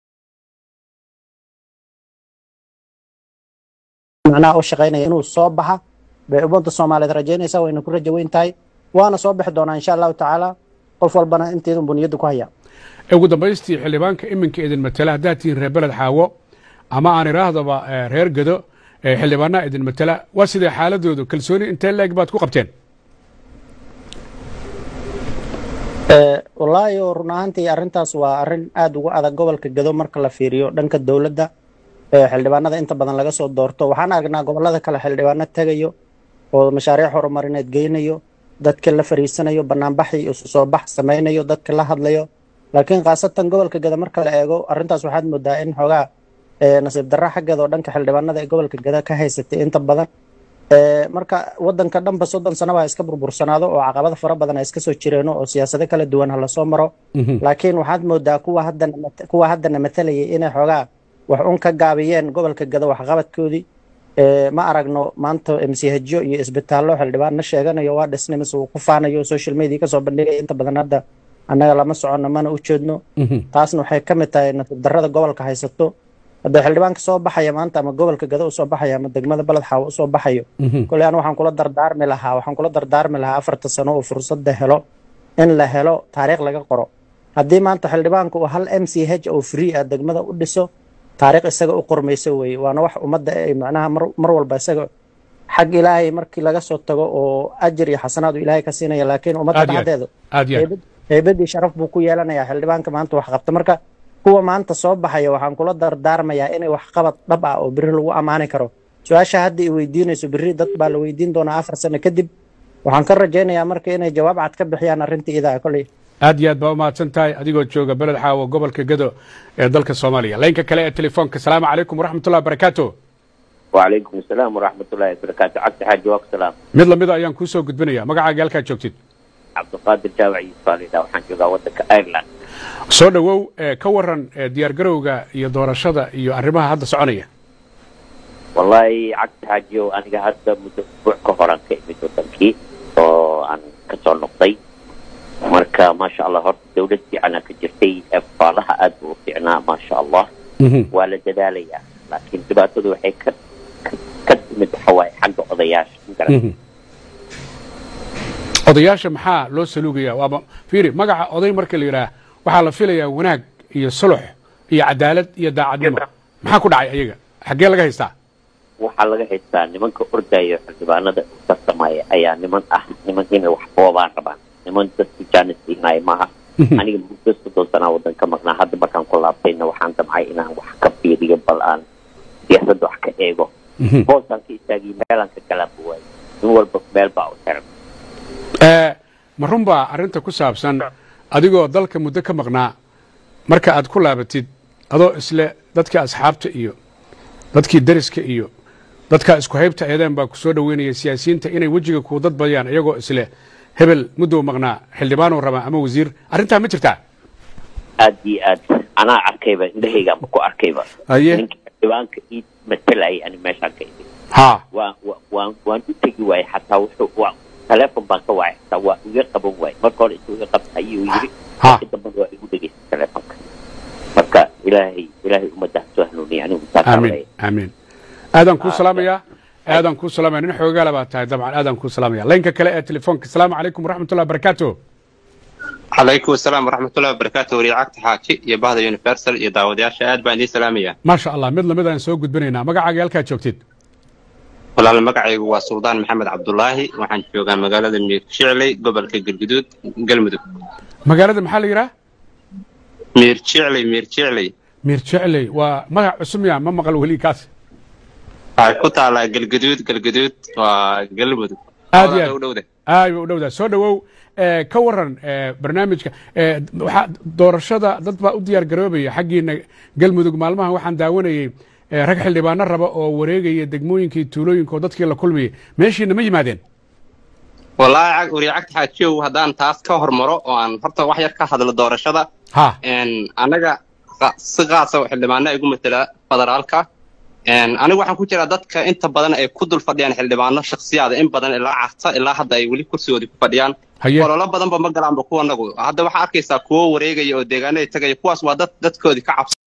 macnaha u shaqaynaya inuu soo baxa bay ummadda soomaaliyeed rajaynaysaa wayna ku rajo weyn tahay waana soo bixi doonaa insha allahu tacaala qof walbana inteedun buu niyadda ku hayaa ugu dambaystii xildhibaanka iminka idin matela haddaad tihiin reer beled xaawo ama aan idhaahdaba eh, reer gado eh, xildhibaanaha idin matela waa sidee xaaladoodu kalsooni intee leeg baad ku qabteen Ee, wallaahi oo run ahaantii arrintaas waa arrin aad uga adag gobolka gado marka la fiiriyo dhanka dowladda ee xildhibaanada inta badan laga soo doorto waxaan aragnaa gobolada kale xildhibaano tegayo oo mashaariic horumarineed geynayo dadka la fariisanayo banaanbax iyo isu soo bax samaynayo dadka la hadlayo laakiin khaasatan gobolka gada marka la eego arrintaas waxaad moodaa in xoogaa ee, nasiib darra xaggeeda oo dhanka xildhibaanada ee gobolka gada ka haysatay inta badan Ee, marka wadanka dhanba soddon sanaba ha iska burbursanaado oo caqabada fara badan ha iska soo jireeno oo siyaasado kala duwan ha lasoo maro laakiin waxaad moodaa kuwa haddana mat- kuwa haddana matalayay inay xoogaa wax un ka gaabiyeen gobolka gado waxqabadkoodii Ee, ma aragno maanta mchjo iyo isbitaallo xildhibaano sheeganayo waa dhisnay mise uu ku faanayo social media kasoo bandhigaya inta badan hadda annaga lama socono mana u jeedno taasna waxay ka mid tahay nasiib darrada gobolka haysato hadda xildhibaanka soo baxaya maanta ama gobolka gado usoo baxaya ama degmada baled xaawo usoo baxayo koley anu waxaan kula dardaarmi lahaa waxaan kula dardaarmi lahaa afarta sano oo fursadda helo in la helo taariikh laga qoro haddii maanta xildhibaanka uu hal m c h oo free ah degmada u dhiso taariikh isaga u qormayso weeye waana wax ummadda ay macnaha mar, mar walba isaga xag ilaahay markii laga soo tago oo ajir iyo xasanaad uu ilaahay ka siinaya laakiin ummadda Aad iyo aad. dhexdeeda aad iyo aad heybad heybadii sharaf buu ku yeelanayaa xildhibaanka maanta wax qabta marka kuwa maanta soo baxaya waxaan kula dardaarmayaa inay wax qabad dhab ah oo biri lagu ammaani karo su-aasha hadda i weydiinayso biri dad baa la weydiin doonaa afar sano kadib waxaan ka rajaynayaa marka inay jawaab cad ka bixiyaan arrinta idaa koley aad iyo aad baa umahadsan tahay adigoo jooga beled xaawo gobolka gado ee dalka soomaaliya laynka kale ee telefoonka asalaamu calaykum waraxmatullahi wabarakaatu وعليكم السلام ورحمة الله وبركاته عبد حاج وقت سلام mid lamida ayaan kuu soo gudbinaya magacaaga halkaad joogtid عبد القادر جاوعي صالح وحان جوغا ودك ايرلاند soo dhowow ee ka waran ee diyaargarowga iyo doorashada iyo arrimaha hadda soconaya والله عبد حاج انا هذا مدة اسبوع كهران كيمي ودنكي oo aan kasoo noqday marka maasha allah horta dawlad fiicana ka jirtay faalaha aad buu u fiicnaa maasha allah waa la dadaalayaa laakiin dhibaatadu waxay ka ka- ka timid waxa waaye xagga odayaasha ma garan odayaasha maxaa loo saluugaya waaba fiiri magaca oday marka la yidhaah waxaa la filayaa wanaag iyo sulux iyo cadaalad iyo daacadnimo maxaa ku dhacay ayaga xaggee laga haystaa waxaa laga haystaa nimanka ordaya xildhibaanada u tartamaya ayaa niman ah niman inay wax boobaan rabaan niman dadku jaanis siinaayo maaha aniga muddo soddon sanaa waddan ka maqnaa hadda markaan ku laabtayna waxaan damcay inaan wax ka fiiriyo bal aan siyaasadda wax ka eego boosaan ka istaagiyo meelaan ka galaanba waayo nin walba meel baa u xiran Ee, ma run baa arrinta ku saabsan adigoo dalka muddo ka maqnaa marka aad ku laabatid adoo isle dadkii asxaabta iyo dadkii deriska iyo dadkaa isku haybta eedeen baa ku soo dhoweynaya siyaasiyiinta inay wejiga kuu dad badiyaan iyagoo isle hebel muddou maqnaa xildhibaanuu rabaa ama wasiir arrintaa ma jirtaa aad iyo aad anaa arkayba indhahaygaanba ku arkayba Haye. ninka xildhibaanka ii matalayay ani meeshaan ka imid haa waan wa- waan waan u tegi waayey xataa wuxuu waa teleefon baan ka waayay xataa waa iga qaban waayey marka hore intuu iga qabta ayuu yidhi Ha. markii dambana waa igu dhegaystay teleefonka marka ilaahay ilaahay ummadda ha soo hanuuniya anigu saasaan amiin leeyahay amiin aadaan kuu salaamayaa aadaan kuu salaamaya nin xoogaala baa tahay dabcan aadaan kuu salaamaya laynka kale ee telefoonka asalaamu calaykum waraxmatullahi wabarakaatu calaykum asalaam waraxmatullahi wabarakaatu wariicagta xaaji iyo bahda universal iyo daawadayaasha aad baan idiin salaamaya maasha allah mid lamid aan soo gudbinaynaa magacaaga halkaad joogtid walaal magacaygu waa suldaan maxamed cabdulaahi waxaan joogaa magaalada miir jicley gobolka galguduud galmudug magaalada maxaa la yidhaah miir jicley miir jicley miir jecley waa magac cusub ya ma maqal weli kaas waxay ku taalaa galguduud galguduud waa galmudug Aad iyo aad. u dhowda aay ba u dhowdaa soo dhowow ee, ka waran ee, barnaamijka ee, waxaa doorashada dad baa u diyaar garoobaya xaggiina galmudug maalmahan waxaan daawanayey ee, rag xildhibaano raba oo wareegaya degmooyinkii tuulooyinka oo dadkii la kulmayay meeshiina ma yimaadeen wallaahi cag- wariicagta xaajiyow haddaan taas ka hormaro oo aan horta wax yar ka hadlo doorashada ha een, annaga qa- si qaasa xildhibaana igu matela federaalka een, anigu waxaan ku jiraa dadka inta badan ay ku dul fadhiyaan xildhibaano shakhsiyaada in badan ilaa carta ilaa hadda ay weli kursigoodii ku fadhiyaan haye ololo badanba ma galaanba kuwa nagu hadda waxaa arkaysaa kuwo wareegaya oo deegaanada tagaya kuwaas waa dad dadkoodii ka cabsa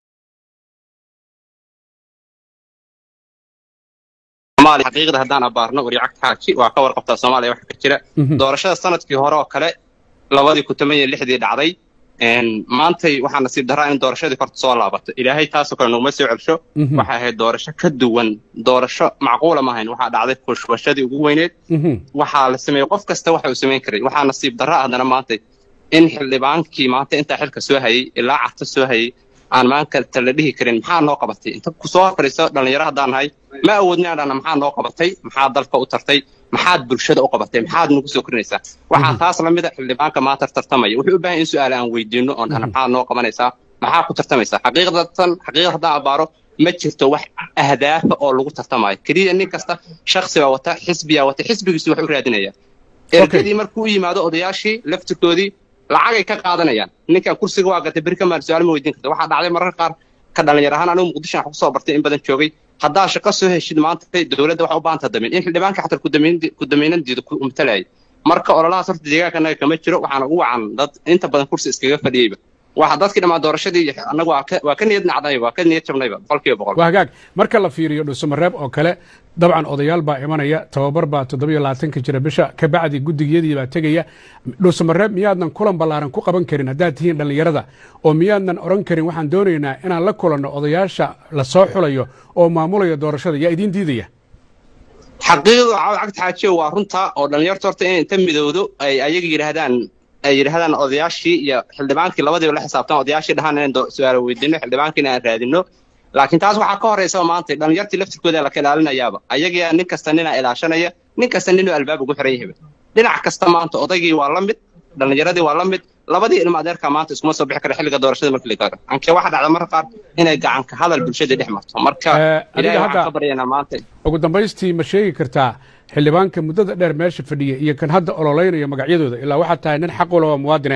Soomaaliya xaqiiqda haddaan abaarno wariicagta xaaji waa ka warqabtaa soomaaliya waxa ka jira Mhm. doorashada sanadkii hore oo kale labadii kun toban iyo lixdii dhacday een, maantay waxaa nasiib daraa in doorashadii horta soo laabato ilaahay taasoo kale naguma soo celsho Mhm. waxay ahayd doorasho ka duwan doorasho macquula maahayn waxaa dhacday kushwashadii ugu weyneed Mhm. waxaa la sameeyey qof kasta waxa uu samayn karay waxaa nasiib darra ah haddana maanta in xildhibaankii maanta intaa xilka soo hayay ilaa carta soo hayay aan maanta la dhihi karin maxaa noo qabatay inta ku soo fadhiiso dhallinyaro haddaan nahay ma awoodni aan dhahna maxaa noo qabatay maxaa dalka u tartay maxaad bulshada u qabatay maxaad nagu soo korinaysaa waxaa taas lamid a xildhibaanka maanta tartamaya wuxuu u baahan in su-aal aan weydiino oon dhahna maxaa noo qabanaysaa maxaa ku tartamaysaa xaqiiqdatan xaqiiqda haddaan abaaro ma jirto wax ahdaafa oo lagu tartamayo keliya nin kasta shaksi baa wata xisbiyaa wata xisbigiisu wax u raadinaya ergadii markuu u yimaado odayaashii laftirkoodii lacagay ka qaadanayaan ninkan kursiga waa gatay beri ka maal su-aal ma weydiin karta waxaa dhacday mararka qaar ka dhalinyar ahaan anigu muqdisho aan kusoo bartay in badan joogay haddaa shaqo soo heshid maanta dowladda waxa u baahanta damin in xildhibaanka xataa kudamaynandiida ku umtalayay marka ololahaas horta deegaanka anaga kama jiro waxaana ugu wacan dad inta badan kursi iskaga fadhiyeyba waxa dadkii dhammaan doorashadii annagu waa ka waa ka niyad nacday waa ka niyad jabnayba boqolkiiba boqol waa hagaag marka la fiiriyo dhuusamareeb oo kale dabcan odayaal baa imanaya tababar baa toddobiyo labaatanka jira bisha ka bacdi guddigiyadii baa tegaya dhuusamareeb miyaadnan kulan ballaaran ku qaban karin haddaad tihiin dhallinyarada oo miyaadnan odhan karin waxaan doonaynaa inaan la kulanno odayaasha la soo xulayo oo maamulaya doorashada yaa idiin diidaya xaqiiqdu cagta xaajiyo waa runta oo dhallinyarta horta inay inta midowdo ay ayaga yidhaahdaan ay yidhaahdaan odayaashii iyo xildhibaankii labadiiba la xisaabtan odayaashii dhahaan inaan su-aalo weydiino xildhibaankiina aan raadino laakiin taas waxaa ka horraysa maanta dhallinyartii laftirkooda la ka ilaalinayaaba ayagaa nin kasta ninaa ilaashanaya nin kasta ninuu albaab ugu xiran yahaba dhinac kasta maanta odaygii waa la mid dhallinyaradii waa la mid labadii ilma adeerka maanta iskuma soo bixi kara xilliga doorashada markii la gaaro anke waxaa dhacda marka qaar inay gacanka hadal bulshadii dhex marto marka ilaahay waxaan ka baryaynaa maanta ugu dambaystii ma sheegi kartaa xildhibaanka muddada dheer meesha fadhiya iyo kan hadda ololaynaya magacyadooda ilaa waxaad tahay nin xaq ula waa muwaadine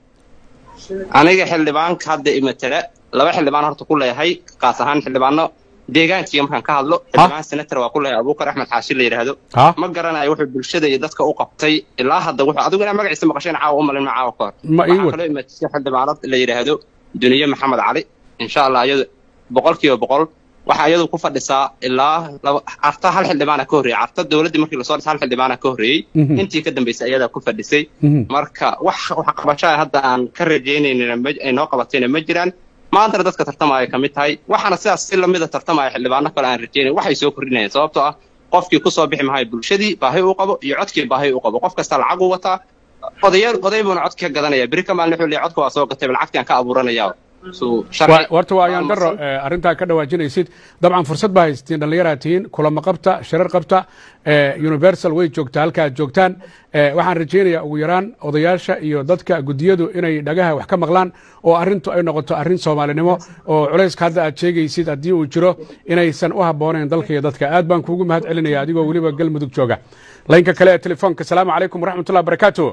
aniga xildhibaanka hadda imatala laba xildhibaan horta ku leeyahay kaas ahaan xildhibaano deegaankiiga markaan ka hadlo xildhibaan senator waa ku leeyahay abuukar axmed xaashi la yidhaahdo ma garanayo wuxuu bulshada iyo dadka u qabtay ilaa hadda wuxuu adigu inaa magaciisa maqasheen caawa u malin caawa ka hor waxaa kaloo imatisay xildhibaanad la yidhaahdo duniye maxamed cali insha allah iyadu boqolkiiba boqol waxaa iyadu ku fadhisaa ilaa carta hal xildhibaana ka horreeyey carta dowladdii markii lasoo dhisa hal xildhibaana ka horreeyey intii ka dambaysay ayadaa ku fadhisay marka wax waxqabashaa hadda aan ka rajaynayna ay noo qabatayna ma jiraan maantana dadka tartamaya ka mid tahay waxaana sidaas si lamida tartamaya xildhibaano kale aan rajaynayn waxay soo kordhinayaan sababtoo ah qofkii ku soo bixi mahayo bulshadii baahi uu qabo iyo codkii baahi uu qabo qof kasta lacag uu wataa odayaal oday buuna codki ka gadanaya beri ka maalin wuxuu leeyahay codka waa soo gatay lacagtii aan ka abuuranayaa warta waa ayaan daro arrintaa ka dhawaajinaysid dabcan fursad baa haystiin dhallinyaraa tihiin kulamo qabta shirar qabta universal way joogtaa halka aad joogtaan waxaan rajaynayaa ugu yaraan odayaasha iyo dadka guddiyadu inay dhagaha wax ka maqlaan oo arrintu ay noqoto arrin soomaalinimo oo culayska hadda aad sheegaysid haddii uu jiro inaysan u habboonayn dalka iyo dadka aad baan kuugu mahad celinaya adigoo weliba galmudug jooga laynka kale ee telefoonka asalaamu calaykum waraxmatullahi barakaatu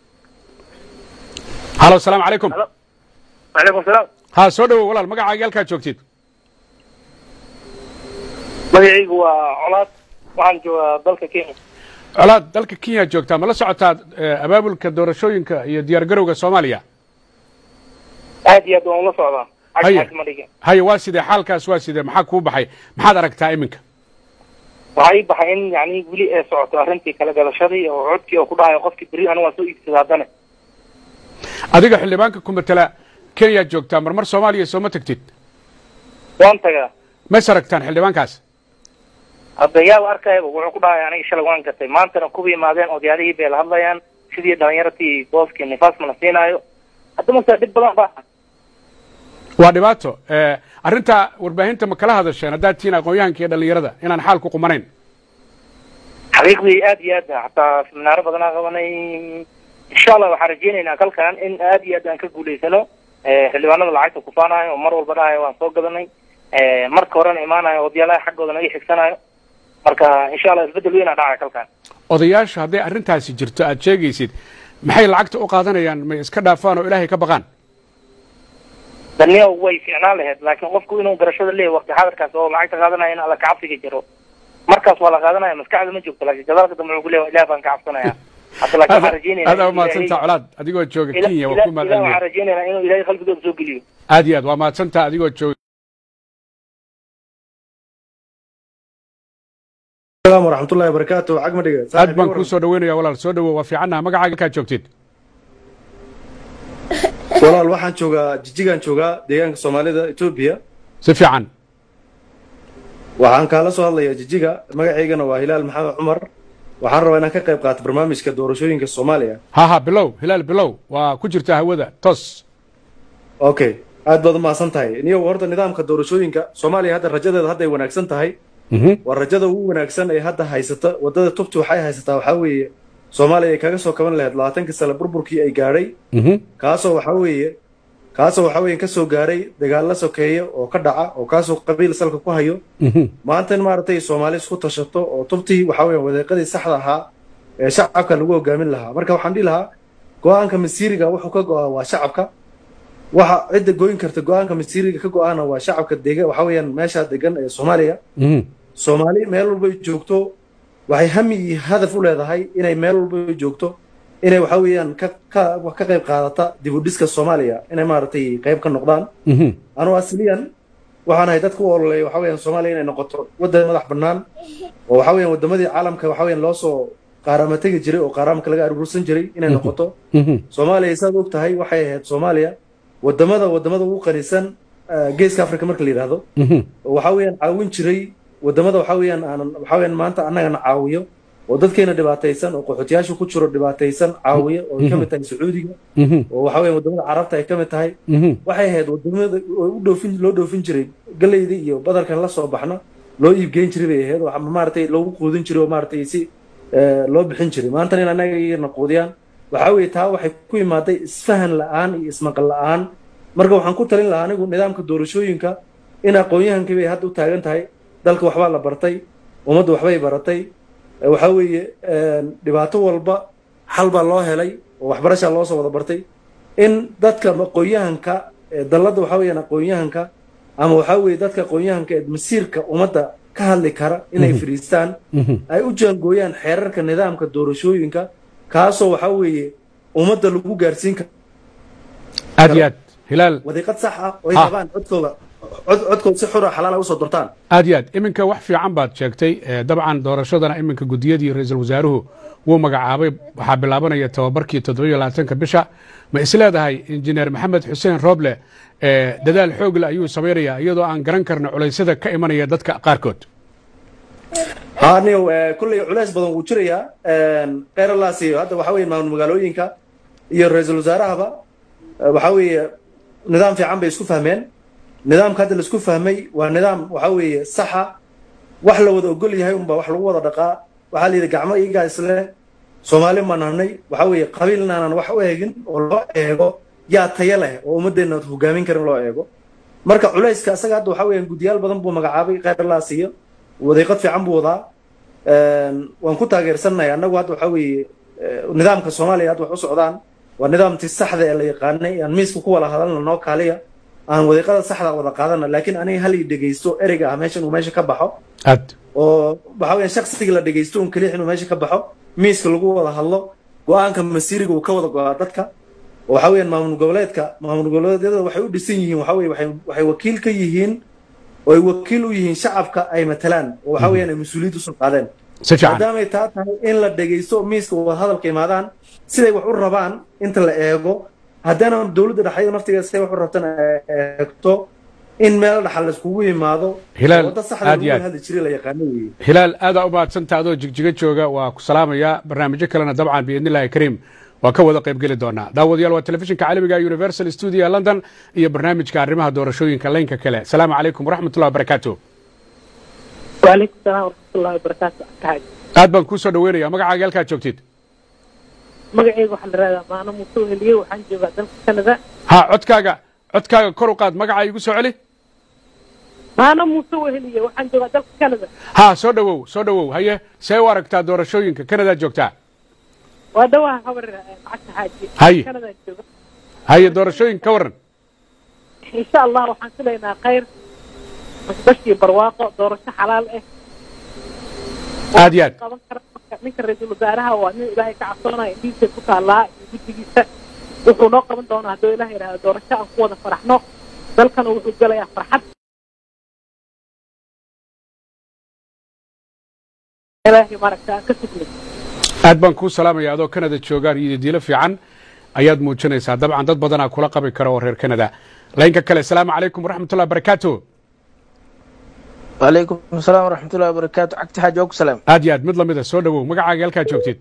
halo asalaamu calaykum وعليكم السلام ha soo dhowow walaal magacaaga halkaad joogtid magacaygu waa colaad waxaan joogaa dalka kenya colaad dalka kenya joogtaa ma la socotaa abaabulka doorashooyinka iyo diyaar garowga soomaaliya aad iyo aad waan ula socdaa haye haye waa sidee xaalkaas waa sidee maxaa kuu baxay maxaad aragtaa iminka waxaa ii baxay in yani weli ay socoto arrintii kala gadashadii oo codkii oo ku dhahayo qofkii beri anigu waan soo iibsada haddana adiga xildhibaanka ku matala kenya joogtaa marmar soomaaliya sooma tegtid waan tagaa mas aragtaan xildhibaankaas hadda yaaba arkayaba wuxuu ku dhahay aniga shalay waan gatay maantana kuba yimaadeen odayaadihii bay la hadlayaan sidii dhalinyartii booskii nifaas mana siinaayo hadda mase dhib badan ba waa dhibaato arrintaa warbaahinta ma kala hadasheen haddaad tihiin aqoon-yahanka iyo dhallinyarada inaan xaal ku qumanayn xaqiiqdii aad iyo aad xataa seminaaro badanaa qabanay insha allah waxaan rajaynaynaa kalkan in aad iyo aad aan ka guulaysano xildhibaanada lacagta kufaanayo oo mar walba dhahayo waan soo gadanay marka horena imaanayo odayaalaha xaggooda naga xigsanayo marka insha allah isbeddel weyn aa dhacaya kalkan odayaasha hadday arrintaasi jirto aad sheegaysid maxay lacagta u qaadanayaan may iska dhaafaan oo ilaahay ka baqaan daniya way fiicnaan lahayd laakiin qofku inuu garashada leeyahy waqti xadarkaas oo lacagta qaadanaya in alla kacabsiga jiro markaas waa la qaadanaya maskaxda ma joogto laakiin gadaalka dambe wuxuu ku leeyahay ilaah baan ka cabsanaya hadda laakiin waxaan rajaynayna aad aa mahadsantaa colaad adigoo jooga kenya waa ku mahad ilaah waxaan celinaya rajaynaynaa inuu ilaahay qalbigooda soo geliyo aad iyo aad waa mahadsantaa adigoo jooga السلام ورحمة الله وبركاته عقب دقيقة aad baan kuu soo dhaweynaya walaal soo dhawow waa fiicannaha magacaaga halkaad joogtid walaal waxaan joogaa jijigaan joogaa deegaanka soomaalida etoobiya si fiican waxaan kaala soo hadlayaa jijiga magacaygana waa hilaal maxamed cumar waxaan rabaa inaan ka qayb qaato barnaamijka doorashooyinka soomaaliya ha ha bilow hilaal bilow waa ku jirtaa hawada toos okay aad baad u mahadsan tahay niyow horta nidaamka doorashooyinka soomaaliya hadda rajadeeda hadday wanaagsan tahay waa rajada ugu wanaagsan ee hadda haysata wadada tubti waxay haysataa waxaa weeye soomaaliya ay kaga soo kaban lahayd labaatankii sane burburkii ay gaadhay kaasoo waxaa weeye kaasoo waxaa weeye kasoo gaaray dagaalla sokeeye oo ka dhaca oo kaasoo qabiil salka ku hayo maanta in maaragtay soomaali isku tashato oo tubtii waxaa weeye wadeeqadii saxda ahaa ee shacabka lagu hogaamin lahaa marka waxaan dhihi lahaa go-aanka masiiriga wuxuu ka go-aa waa shacabka waxa cidda goyn karta go-aanka masiiriga ka go-aana waa shacabka dega waxaa weeyaan meesha degan ee soomaaliya soomaali meel walba ay joogto waxay hami iyo hadaf u leedahay inay meel walba ay joogto inay waxa weeyaan ka ka wax ka qayb qaadata dib u dhiska soomaaliya inay maaragtay qayb ka noqdaan anuu asliyan waxaan ahay dadka u ololeeya waxa weeyaan soomaaliya inay noqoto waddan madax bannaan oo waxa weeyaan waddamadii caalamka waxa weeyaan loo soo qaarama tegi jiray oo qaaraamka laga aruursan jiray inay noqoto soomaaliya saad og tahay waxay ahayd soomaaliya wadamada wadamada ugu qanisan geeska africa marka la yidhaahdo oo waxa weeyaan caawin jiray wadamada waxa weeyaan aanan waxa weeyaan maanta annagana caawiyo oo dadkeena dhibaataysan oo qaxootiyaasha ku jiro dhibaataysan caawiya oo ay ka mid tahay sacuudiga oo waxa weeyaan wadamada carabta ay ka mid tahay waxay ahayd wadamada oo u dhoofin loo dhoofin jiray galeyda iyo badarkan la soo baxna loo iibgeyn jiray bay ahayd waxa maaragtay loogu quudin jiray oo maaragtay si loo bixin jiray maantana in annaga iyana quudiyaan waxaa weeye taa waxay ku imaaday isfahan la-aan iyo ismaqal la-aan marka waxaan ku talin lahaa anigu nidaamka doorashooyinka in aqoon-yahankii bay hadda u taagan tahay dalka waxbaa la bartay ummadda waxbay baratay waxaa weeye dhibaato walba xal baa loo helay oo waxbarashaa loo soo wada bartay in dadka aqoon-yahanka dalladda waxaa weeyaan aqoon-yahanka ama waxaa weeye dadka aqoon-yahanka ee masiirka ummadda ka hadli kara inay fadhiistaan ay u jaangooyaan xeerarka nidaamka doorashooyinka kaasoo waxaa weeye ummadda lagu gaarsiin karo aad iyo aad hilaal wadiiqad sax ah oo ay rabaan codkooda codkooda si xura xalaala usoo dortaan aad iyo aad iminka wax fiican baad sheegtay dabcan doorashadana iminka gudiyadii ra-iisul wasaaruhu wuu magacaabay waxaa bilaabanaya tababarkii toddoba iyo labaatanka bisha ma isleedahay injineer maxamed xuseen rooble dadaal xoogle ayuu samaynayaa iyadoo aan garan karna culaysyada ka imanaya dadka qaarkood haniyow kolley culays badan wuu jirayaa keyralaas iyo hadda waxa weye maamul magaalooyinka iyo ra-iisul wasaarahaba waxa weeye nidaam fiican bay isku fahmeen nidaamka hadda laisku fahmay waa nidaam waxa weeye saxa wax la wada ogol yahay unbaa wax lagu wada dhaqaa waxaa la yidhi gacmo iyagaa isle soomaali ma nahnay waxa weeye qabiil inaanan wax u eegin oo loo eego yaa taya leh oo ummaddeena hogaamin karin loo eego marka culayska isaga hadda waxa weeyaan guddiyaal badan buu magacaabay keyralaas iyo wadiiqad fiican buu wadaa waan ku taageersannahay annagu hadda waxa weeye nidaamka soomaaliya hadda wax u socdaan waa nidaamtii saxda ee la yaqaanay aan miiska ku wada hadalna noo kaaliya aan wadiiqada saxda wada qaadana laakiin aniga hal i dhegaysto ereyga ah meesha inuu meesha ka baxo aad oo waxa weeyaan shaksiga la dhegaysto un keliya inuu meesha ka baxo miiska lagu wada hadlo go-aanka masiiriga uu ka wada go-aa dadka oo waxa weeyaan maamul goboleedka maamul goboleedyada waxay u dhisan yihiin waxa weye waxay waxay wakiil ka yihiin oo ay wakiil u yihiin shacabka ay matalaan oo waxa weeyaan ay mas-uuliyad usoo qaadeen si fiican maadaamay taa tahay in la dhegaysto miiska wada hadalka imaadaan siday wax u rabaan inta la eego haddana dowladda dhexdeeda naftigeeda siday wax u rabtana eegto in meel dhaxal laiskugu yimaado Hilaal, wadda saxda aad iyo lagu aad. hadli jiray la yaqaano weeye hilaal aadaa u mahadsanta adoo jigjiga jooga waa ku salaamayaa barnaamijyo kalena dabcan biidni illaahi kariim waa ka wada qaybgeli doonaa daawadayaal waa telefishinka caalamiga universal studio london iyo barnaamijka arrimaha doorashooyinka laynka kale asalaamu calaykum waraxmatullahi wabarakaatu وعليكم السلام ورحمة الله وبركاته أكاعد aad baan kuu soo dhaweynaya magacaaga halkaad joogtid magacayga waxaa la radaa maana muusoo heliyey waxaan joogaa dalka kanada ha codkaaga codkaaga kor u qaad magacaa igu soo celi maana muusoo heliyey waxaan joogaa dalka kanada ha soo dhowow soo dhowow haye see u aragtaa doorashooyinka kanadaad joogtaa waa dhawaha habar lacagta xaaji Haye. kanada jooga haye doorashooyinka ka waran insha allah waxaan filaynaa khayr basbashii barwaaqo doorasho xalaal ah aad iyo aad qaban kara marka ninka ra-iisul wasaaraha waa nin ilaahay ka cabsoonaya indhihiisa ku taallaa iyo guddigiisa wuxuu noo qaban doonaa hadduu ilaah yidhaahdo doorasho aan ku wada faraxno dalkana wuxuu gelayaa farxad ilaahay maaragta aan ka sugno aad baan kuu salaamaya adoo kanada joogaan iyo diilo fiican ayaad muujinaysaa dabcan dad badanaa kula qabi kara oo reer kanada laynka kale asalaamu calaykum waraxmatullahi wabarakaatu وعليكم السلام ورحمة الله وبركاته عكت حاجة أوك سلام aad iyo aad mid lamida soo dhowow magacaaga halkaad joogtid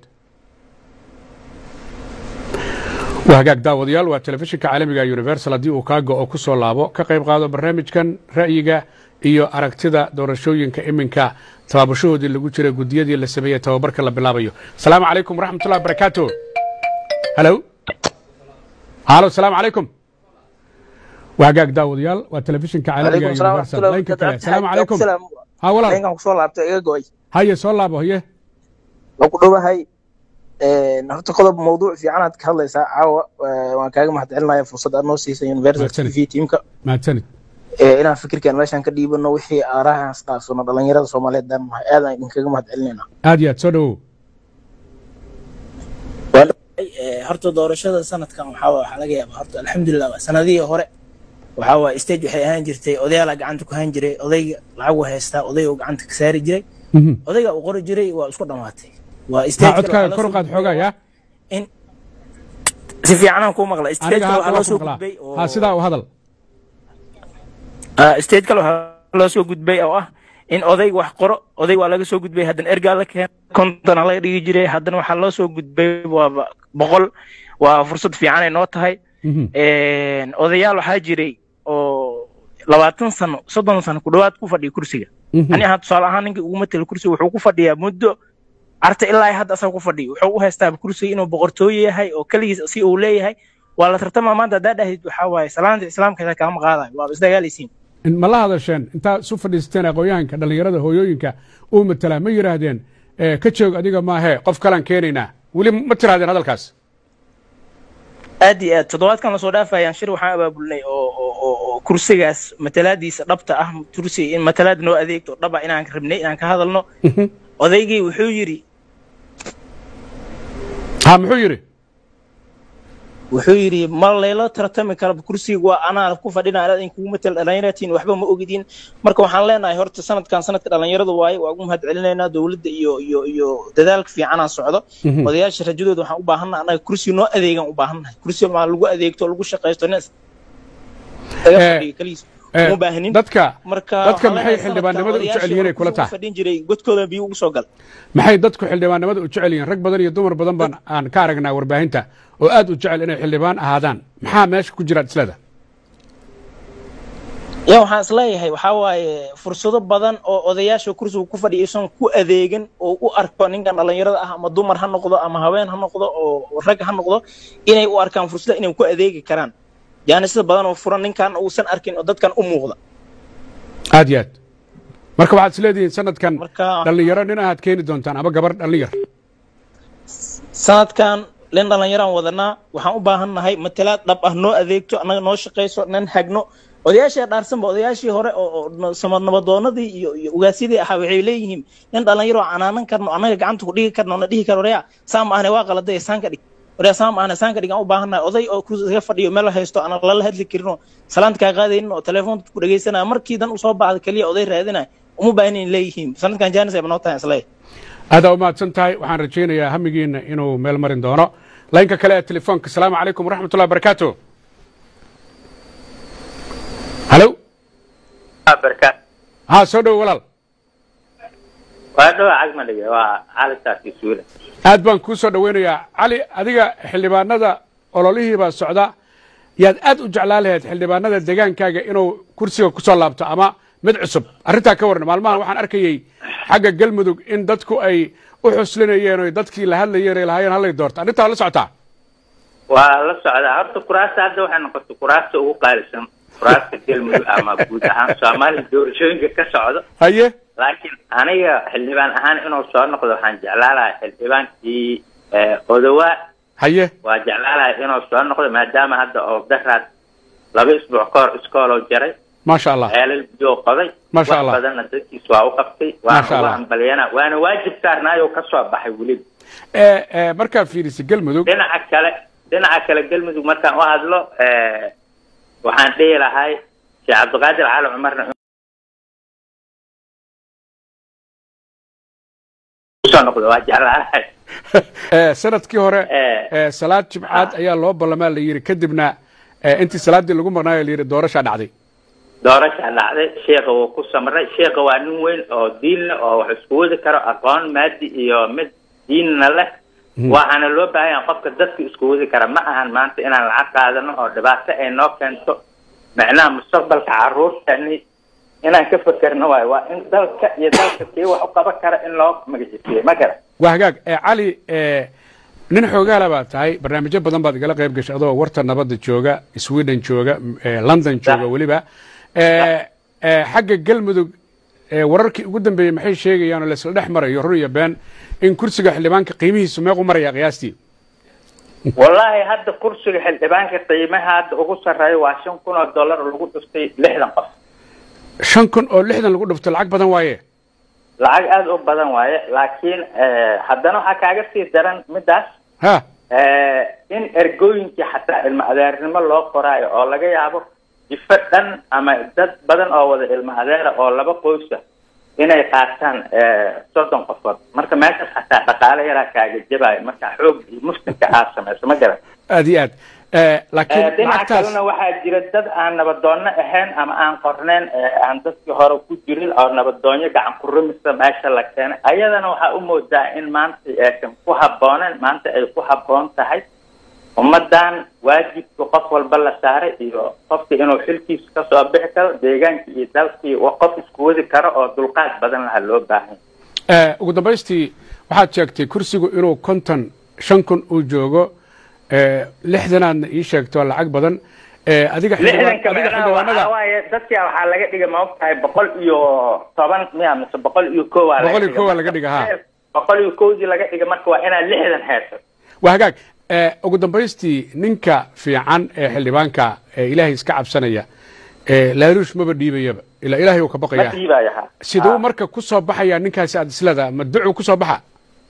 waa hagaag daawadayaal waa telefishinka caalamiga universal haddii uu kaa go-o ku soo laabo ka qayb qaado barnaamijkan ra'yiga iyo aragtida doorashooyinka iminka tabaabashahoodii lagu jira gudiyadii la sameeyey tababarka la bilaabayo asalaamu calaykum waraxmatullahi wabarakaatu halo halo asalaamu calaykum waa hagaag daawadayaal waa telefishinka caalamiga وعليكم السلام ورحمة universal الله laynka وبركاته kale asalaamu عكت calaykum سلام ha walaal لينكم كسول لابتو إيجا قوي haye soo laabo haye لو كدوبة هاي horta qodob mawduuc fiican aad ka hadlaysaa caawa waan kaaga mahadcelinaya fursad aad noo siisay universal t Mahadsanid. v tiimka mahadsanid inaan fikirkan meeshaan ka dhiibano wixii aarahan isdhaafsano dhalinyarada soomaaliyeed daan nahay aadaan idinkaga mahadcelinayna aad iyo aad soo dhowow eh, horta doorashada sanadkan waxaa waa- waxaa laga yaabaa horta alxamdulilah waa sanadihii hore waxaa waa stage waxay ahaan jirtay odayaala gacanta ku hayn jiray odayga lacagu haystaa odayga uu gacanta ka saari jiray odayga uu qori jiray waa isku dhammaatay waa ha stage kale codkaaga waxaa kor u loo qaad soo xoogaa yaa in si fiicanaan kuu maqla stage aniga kale ha waxaa loo waa ku soo maqlaa gudbay oo ha sidaa u hadal Ah, stage kale waxaa loo soo gudbay oo ah in odayg wax qoro odayg waa laga soo gudbay haddana ergaa la keen kontona laga dhigi jiray haddana waxaa loo soo gudbay waa boqol waa fursad fiican ay noo tahay Een, odayaal waxaa jiray oo labaatan sano soddon sano ku dhowaad ku fadhiya kursiga ani ahaan tusaale ahaan ninka ugu matela kursiga wuxuu ku fadhiyaa muddo arta ilaa hadda asaga ku fadhiyo wuxuu u haystaa kursiga inuu boqortooyo yahay oo keligiis si uu leeyahay waa la tartamaa maanta haddaa dhahid waxaa waaye salaanta islaamka xitaa kaama qaadayo waaba isdagaalaysiin In- ma la hadasheen intaa isu fadhiisateen aqoonyahanka dhallinyarada hooyooyinka uu matalaa ma yidhaahdeen eh, ka joog adiga maahee qof kalaan keenaynaa weli ma tirahdeen hadalkaas aad iyo aad toddobaadkan lasoo dhaafayaan shir waxaan abaabulnay oo oo oo oo kursigaas matalaadiisa dhabta ah kursiga in matalaad noo adeegto dhaba inaan rabnay inaan ka hadalno odaygii wuxuu yidhi ha muxuu yidhi wuxuu yidhi ma layla tartami karo kursiga waa anaa ku fadhina anaad in kugu matal dhallinyaratiin waxba ma ogidin marka waxaan leenahay horta sanadkan sanadka dhallinyarada waaye waa ugu mahad celinaynaa dowladda iyo iyo iyo dadaalka fiicanaa socdo Mhm. odayaasha rajadooda waxaan u baahannaha annaga kursi noo adeegan u baahannahay kursi maa lagu adeegto lagu shaqaysto nin laga Eh, fadhiyo keliis eh, uma baahnin dadka marka dadka waxaan maxay leenahay xildhibaannimada u sanadkan jecel yihiin ay kula odayaashii tahay fadhin jiray godkooda biyo ugu soo gal maxay dadku xildhibaannimada u jecel yihiin rag badan iyo dumar badan baan aan ka aragnaa warbaahinta oo aad u jecel inay xildhibaan ahaadaan maxaa meesha ku jira isleda ya waxaan isleeyahay waxaa waaye fursado badan oo odayaasha kursiga ku fadhiya isan ku adeegan oo u arko ninkan dhallinyarada ah ama dumar ha noqdo ama haween ha noqdo oo rag ha noqdo inay u arkaan fursada inay ku adeegi karaan jaanisada badan oo furan ninkan uusan arkin oo dadkan u muuqda aad iyo aad marka waxaad isleedihiin sanadkan Marka- dhallinyaro nin ahaad keeni doontaan ama gabar dhallinyar sanadkan nin dhallinyaraan wadanaa waxaan u baahannahay matalaad dhab ah noo adeegto annaga noo shaqayso nan hagno odayaashii dhaarsanba odayaashii hore oo oo no- samad nabadoonadii iyo iyo ugaasyadii ahaa waxay leeyihiin nin dhallinyaro canaanan karno annaga gacanta ku dhigi karno na dhihi karo oreya saa ma ahne waa qaladay saan ka dhig oreya saa ma ahne saan ka dhig aan u baahannahay oday oo kursi iska fadhiyo meel haysto aan lala hadli karin oo salaanta kaa qaadaynin oo telefoonka ku dhegaysanaya markii dan usoo baxda keliya oday raadinaya uma baahnin leeyihiin sanadkan jaanis ay banoo tahay isleeyahay aadaa u mahadsan tahay waxaan rajaynayaa hamigiina inuu meel marin doono laynka kale ee telefoonka asalaamu calaykum waraxmatullahi wabarakaatu halo barka ha soo dhowo walaal waa dhawa cagmadhige waa cali saarkii suule aad baan kuu soo dhoweynayaa cali adiga xildhibaanada ololihii baa socda yaad aad u jeclaan lahayd xildhibaanada degaankaaga inuu kursiga ku soo laabto ama mid cusub arrintaa ka warran maalmahan waxaan arkayey xagga galmudug in dadku ay u xuslinayeen oy dadkii la hadlayeen ay lahaayeen hallay doorto arrintaa waa la socotaa waa la socdaa horta kuraasta hadda waxay noqotay kuraasta ugu qaalisan kuraasta galmudug ama guud ahaan soomaaliya doorashooyinka ka socdo haye laakiin aniga xildhibaan ahaan inuu soo noqdo waxaan jeclaan lahaa xildhibaankii eh, odowaa haye waa jeclaan lahaa inuu soo noqdo maadaama hadda oo daraad laba isbuuc ka hor iskooloo jaray maasha allah ceelal biyo qoday Masha wax Allah. badanna dadkiis waa u qabtay Masha waana ugu Allah. hambaliyana waana waajib saarnaayoo ka soo baxay weliba ee ee markaad fiirisay galmudug dhinaca kale dhinaca kale galmudug markaan u hadlo eh, waxaan dhihi lahay sheekh cabdiqaadir cali cumarna usoo noqdo waa jeclaanahay ee sanadkii hore ee salaad jimcaad ayaa loo ballamaa la yidhi kadibna ee intii salaaddii lagu maqnaayo la yidhi doorashaa dhacday doorasha dhacday sheekha wuu ku samray sheekha waa nin weyn oo diin leh oo wax isku wadi karo aqoon maadi iyo mid diinna leh waxaana loo baahan yahay qofka dadka isku wadi kara ma ahan maanta inaan lacag qaadano oo dhibaato ay noo keento macnaha mustaqbalka caruurtani inaan ka fekerno waayo waa in dalka iyo dalka kii wax u qaban kara in loo magacisiiyo ma gara waa hagaag ee cali ee nin xoogaala baad tahay barnaamijyo badan baad igala qayb gashay adoo warta nabadda jooga sweden jooga ee london jooga weliba ee ee xagga galmudug ee wararkii ugu dambeeyey maxay sheegayaan oo laisla dhex marayo run iyo been in kursiga xildhibaanka qiimihiisu meequ maraya qiyaastii wallaahi hadda kursiga xildhibaanka qiimaha hadda ugu sarreeya waa shan kun oo dollar lagu dhuftay lixdan qof shan kun oo lixdan lagu dhufto lacag badan waaye lacag aada u badan waaye laakiin eh, haddana waxaa kaaga sii daran midaas ha in ergooyinkii xataa ilmo adeernimo loo qoraayo oo laga yaabo jifo dhan ama dad badan oo wada ilmo adeera oo laba qoysa inay qaataan soddon qofood marka meeshaas xataa dhaqaale yaraa kaaga jabayo marka xoog iyo muslimka aad samayso ma garan aad iyo aad laakiin dhinaca lacagtaas kalena waxaa jira dad aan nabadoonno ahayn ama aan qorneyn aan dadkii hore ku jirin oo nabadoonyo gacan ku rumisa meesha la keenay ayadana waxaa u moodaa in maanta aysan ku habbooneen maanta ay ku habboon tahay ummadan waajibka qof walba la saaray iyo qofka inuu xilkiisa kasoo bixi karo deegaankii iyo dalkii qof isku wadi karo oo dulqaad badan laha loo baahan Eh, ugu dambaystii waxaad sheegtay kursigu inuu konton shan kun uu joogo eh, lixdanaadna ii sheegto lacag badan Eh, adiga xildhibaan- lixdanka adiga macnaha waxaa xildhibaanada waaye dadka waxaa laga dhiga ma ogtahay boqol iyo toban miya mise boqol iyo kow aa laga boqol iyo dhiga. kow aa laga dhiga ha boqol iyo kowdii laga dhiga marka waa inaad lixdan hayso waa hagaag Eh, ugu dambaystii ninka fiican ee xildhibaanka ee ilaahay iska cabsanaya eh, laaluush maba dhiibayaba ilaa ilaahay uu ka ma baqaya dhiibaayo ha siduu marka ku soo baxayaa ninkaasi aad islada ma ducuu ku soo baxa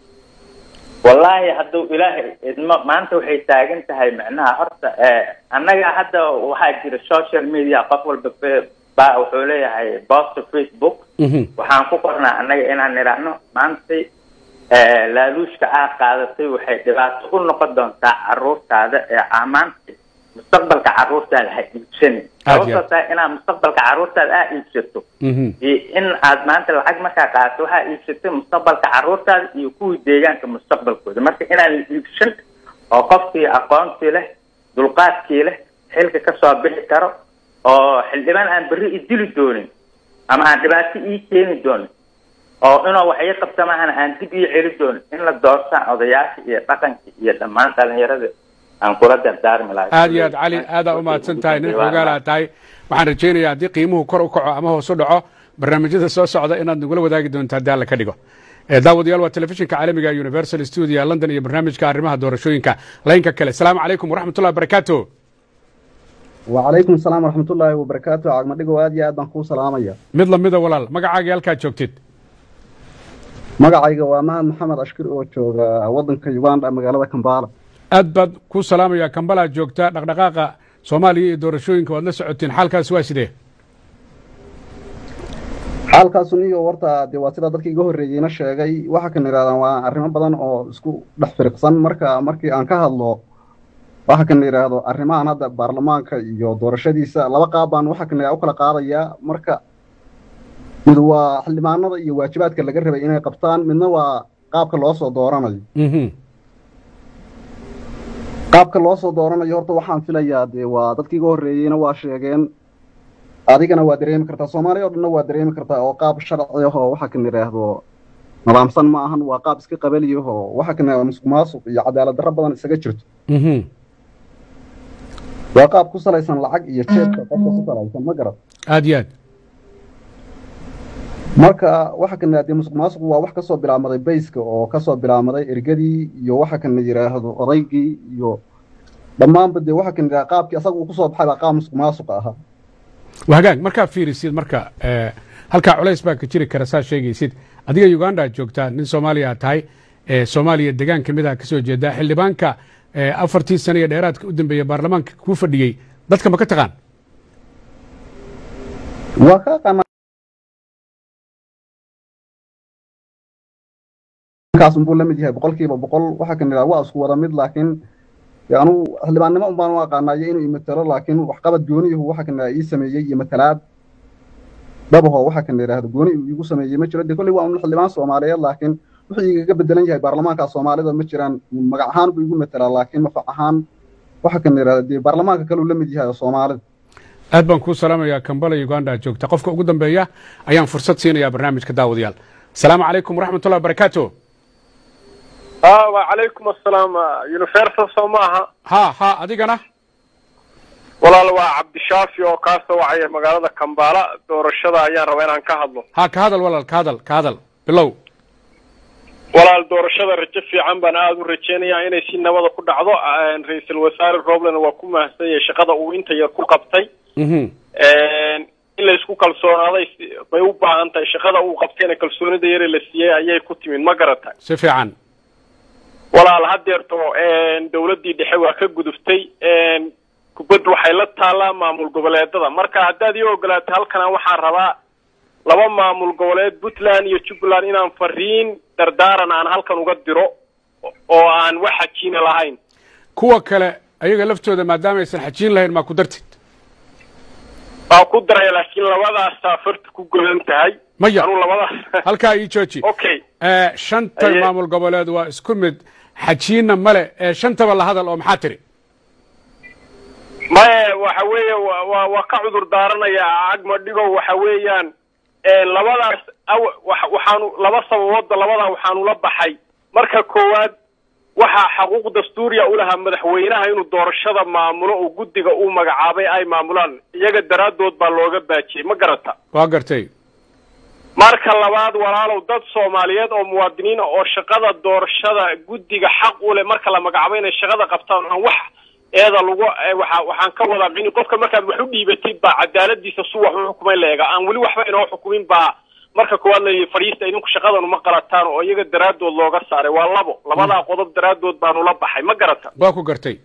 wallaahi hadduu ilaahay idmo maanta waxay taagan tahay macnaha horta eh, annaga hadda waxaa jira social media qof walba fe- baa wuxuu leeyahay post facebook waxaan ku qornaa annaga inaan nidhaahno maantay eh, laaluushka aad qaadatay waxay dhibaato u noqon doontaa caruurtaada ee amaanta mustaqbalka caruurtaada ha iibsanin Aad iyo sababtoo tahay inaad mustaqbalka caruurtaada aa iibsato iyo in aad maanta lacag markaa qaadato waxaa iibsatay mustaqbalka caruurtaada iyo kuwii deegaanka mustaqbalkooda marka inaan la iibsan oo qofkii aqoontii leh dulqaadkii leh xilka kasoo bixi karo oo xildhibaan aan berri i dili doonin ama aan dhibaato ii keeni doonin oo inuu wax ii qabta maahana aan dib ii celi doonin in la doortaan odayaasha iyo dhaqanka iyo dhammaan dhalinyarada aan kula dardaarmi lahay aad iyo aad cali aadaa u mahadsan tahay nin xoogaalaad tahay waxaan rajaynayaa haddii qiimuhu kor u kaco ama hoos u dhaco barnaamijyada soo socda inaad nagula wadaagi doonto haddii alla ka dhigo Eh, daawadayaal waa telefishinka caalamiga ee universal studio london iyo barnaamijka arrimaha doorashooyinka laynka kale asalaamu calaykum waraxmatullahi wabarakaatu وعليكم السلام ورحمة الله وبركاته عقم دقو آد يا آدم خو سلامية mid lamida walaal magacaaga halkaad joogtid مقعيقا ومان محمد أشكر oo jooga wadanka Uganda magaalada Kampala aad baad ku salaamaya kambalaad joogta dhaqdhaqaaqa soomaaliya iyo doorashooyinka waad la socotiin xaalkaas waa sidee xaalkaas iyo warta dee waa sida dadkii iga horreeyeyna sheegay waxa kan yidhahdaan waa arrimo badan oo isku dhex firiqsan marka markii aan ka hadlo waxa kan yidhaahdo arrimahan hadda baarlamaanka iyo doorashadiisa laba qaab baan waxa kan yidhahda u kala qaadayaa marka mid waa xildhibaanada iyo waajibaadka laga rabay inay qabtaan midna waa qaabka loo soo dooranayo qaabka loo soo dooranayo horta waxaan filayaa dee waa dadkii iga horreeyeyna waa sheegeen adigana waa dareemi kartaa soomaaliya oo dhanna waa dareemi kartaa oo qaab sharci ah oo waxa kan yidhaahdo nidaamsan ma ahan waa qaab iska qabali ah oo waxa kan yidhahdo musuq maasuq iyo cadaalad darro badan isaga jirto waa qaab ku salaysan lacag iyo jeebka qofka ku salaysan ma garad aad iyo aad marka waxa kan yidhahda musuq maasuq waa wax kasoo bilaabmaday bayska oo kasoo bilaabmaday ergadii iyo waxa kan yidhaahdo odaygii iyo dhammaanba dee waxa kan yidhahda qaabkii asaga uu kusoo baxay baa qaab musuq maasuq ahaa waa hagaag markaa fiirisid marka eh, halkaa culays baa ka jiri kara saa sheegaysid adiga uganda aad joogtaa nin soomaaliya aad tahay eh, soomaaliya degaan ka mid ah kasoo jeedaa xildhibaanka eh, afartii sano iyo dheeraadka u dambeeya baarlamaanka kuu fadhiyey dadka ma ka taqaan waa ka aqaana kaas unbuu la mid yahay boqolkiiba boqol waxa kan yidhahda waa isku wada mid laakiin dee anugu xildhibaannimo un baan u aqaanayo inuu imatalo laakiin waxqabad gooniyuhu waxa kan yidhahda ii sameeyey iyo matalaad dhabaho waxa kan yidhahda gooni uu iigu sameeyey ma jiro dee kolley waa un xildhibaan soomaaliyeed laakiin wuxuu igaga bedelan yahay baarlamaanka soomaalida ma jiraan magac ahaan buu igu matalaa laakiin mafac ahaan waxa kan yidhahda dee baarlamaanka kale uu la mid yahay soomaalida aad baan kuu salaamayaa kambala uganda aad joogta qofka ugu dambeeya ayaan fursad siinayaa barnaamijka daawadayaal asalaamu calaykum waraxmatullahi wabarakaatu اه وعليكم السلام يونيفرسال سو maaha ha ha adigana walaal waa cabdishaafi oo kaa soo wacaya magaalada kambaala doorashada ayaan rabaa inaan ka hadlo ha ka hadal walaal ka hadal ka hadal bilow walaal doorashada rajo fiican baan aada u rajeynayaa inay si nabada ku dhacdo ra-iisul wasaare robland waa ku mahadsan yahay shaqada uu inta yar ku qabtay in la isku kalsoonaaday si- bay u baahan tahay shaqada uu qabtayna kalsoonida yare la siiyey ayay ku timid ma garatay si fiican walaal hadeerto dowladdii dhexe waa ka guduftay kubaddu waxay la taallaa maamul goboleedada marka haddaad ii ogolaatay halkana waxaan rabaa laba maamul goboleed puntland iyo jubbaland inaan fariin dardaaran aan halkan uga diro oo aan wax xajiina lahayn kuwa kale ayaga laftooda maadaama aysan xajiin lahayn maa ku dartid waa ku daraya laakiin labadaasaa farta ku godan tahay maya anuu labadaas halkaa ii jooji okay Eh, shanta Aye. maamul goboleed waa isku mid xajiinna male ee shantaba la hadal oo maxaa tiri maye waxa weeye wa- waa waa ka cudur daaranaya cagma dhigow waxa weeyaan labadaas aw- wa- waxaanu laba sababoodba labadaa waxaanu la baxay marka koowaad waxaa xaquuq dastuuriya u lahaa madaxweynaha inuu doorashada maamulo oo guddiga uu magacaabay ay maamulaan iyaga daraaddood baa looga baajiyey ma garata waa gartay marka labaad walaalow dad soomaaliyeed oo muwaadiniin ah oo shaqada doorashada guddiga xaq u leh marka la magacaabo inay shaqada qabtaan aan wax eeda lagu eh, waxa waxaan ka wadaa in qofka markaad wax u dhiibatid baa cadaaladiisa su wax u xukumay leega aan weli waxba inoo xukumin baa marka koowaad la yidhi fadhiista idinku shaqadan uma qalataan oo iyaga daraaddood looga saaray waa labo labadaa qodob daraaddood baanu la baxay ma garata waa ku gartay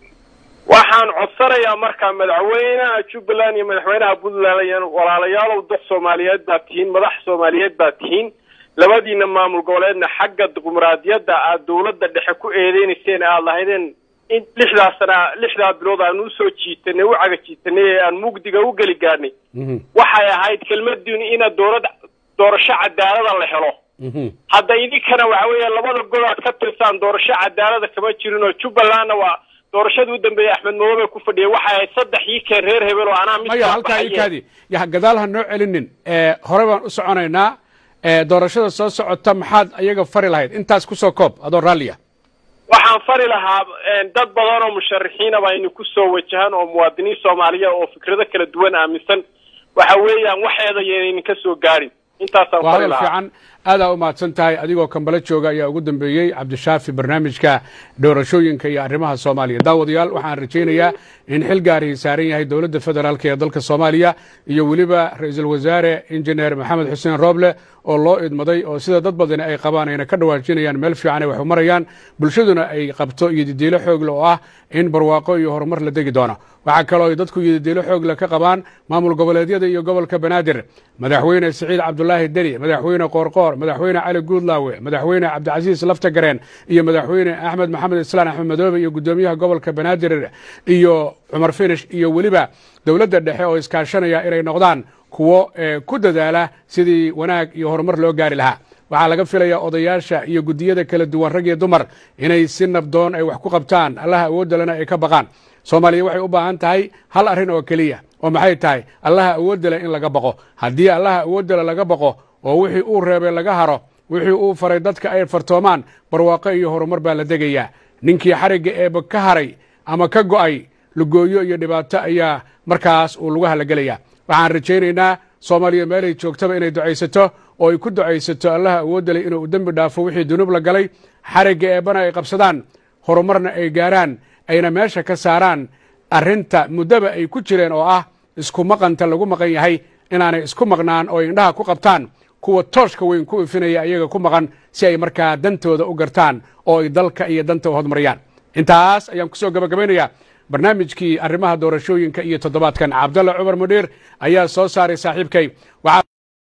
waxaan codsanayaa markaa madaxweynaha jubbaland iyo madaxweynaha puntland iyo walaalayaalow dad soomaaliyeed baa tihiin madax soomaaliyeed baa tihiin labadiina maamul goboleedna xagga dimuqraadiyadda aad dowladda dhexe ku eedeynayseen aad lahaydeen in lixdaa sana lixdaa bilood aan usoo jiitanay u caga jiitanay ee aan mugdiga u geli gaadhnay waxay ahayd kelmadiinu ina dowlad doorasho cadaalada la helo hadda idinkana waxa weeye labada gol aad ka tirsaan doorasho cadaalada kama jirin oo jubbalandna waa doorashadii u dambeeyey axmed madoobe ku fadhiyay waxay ahayd saddex ii keen reer hebel oo anaa mid maya kala halkaa ii baxaye. kaadi ya gadaal ha noo celinin Eh, hore baan u soconaynaa Eh, doorashada soo socota maxaad ayaga fari lahayd intaas kusoo koob adoo raalliya waxaan fari lahaa een, dad badan oo musharaxiina baa ina kusoo wajahan oo muwaadiniin soomaaliya oo fikrado kala duwan aaminsan waxa weeyaan waxeeda yaynan ka soo gaadhin intaasaan waa fari hadal lahaa fiican aadaa u mahadsan tahay adigoo kambalo jooga ayaa ugu dambeeyey cabdishaafi barnaamijka doorashooyinka iyo arrimaha soomaaliya daawadayaal waxaan rajaynayaa in xil gaarihii saaran yahay dowladda federaalk ee dalka soomaaliya iyo weliba ra-iisul wasaare injineer maxamed xuseen rooble oo loo idmaday oo sida dad badani ay qabaan ayna ka dhawaajinayaan meel fiican ay wax u marayaan bulshaduna ay qabto iyo didiilo xoogle oo ah in barwaaqo iyo horumar la degi doono waxaa kaloo ay dadku iyo didiilo xoogle ka qabaan maamul goboleedyada iyo gobolka banaadir madaxweyne siciid cabdulaahi deni madaxweyne qoorqoor madaxweyne cali guudlaawe madaxweyne cabdicasiis laftagareen iyo madaxweyne axmed maxamed islaan axmed madoobe iyo gudoomiyaha gobolka banaadir iyo cumar finish iyo weliba dowladda dhexe oo iskaashanaya inay noqdaan kuwo eh, ku dadaala sidii wanaag iyo horumar loo gaari lahaa waxaa laga filayaa odayaasha iyo guddiyada kala duwan rag iyo dumar inay si nabdoon ay wax ku qabtaan allaha awoodda lena ay ka baqaan soomaaliya waxay u baahan tahay hal arrin oo keliya oo maxay tahay allaha awoodda leh in laga baqo haddii allaha awoodda le laga baqo oo wixii uu reebay laga haro wixii uu faray dadka ay fartoomaan barwaaqo iyo horumar baa la degayaa ninkii xarigga eeba ka haray ama ka go'ay lugooyo iyo dhibaato ayaa markaas uu lagu halagelayaa waxaan rajaynaynaa soomaaliya meelay joogtaba inay ducaysato oo ay ku ducaysato allaha awoodda leh inuu dembi dhaafo wixii dunuub la galay xarigga eebana ay qabsadaan horumarna ay gaaraan ayna meesha ka saaraan arrinta muddaba ay ku jireen oo ah isku maqanta lagu maqan yahay inaanay isku maqnaan oo indhaha ku qabtaan kuwa tooshka weyn ku ifinaya ayaga ku maqan si ay markaa dantooda u gartaan oo ay dalka iyo danta u hodmariyaan intaas ayaan kusoo gabagabaynayaa barnaamijkii arrimaha doorashooyinka iyo toddobaadkan cabdalla cumar mudhiir ayaa soo saaray saaxiibkay waxaa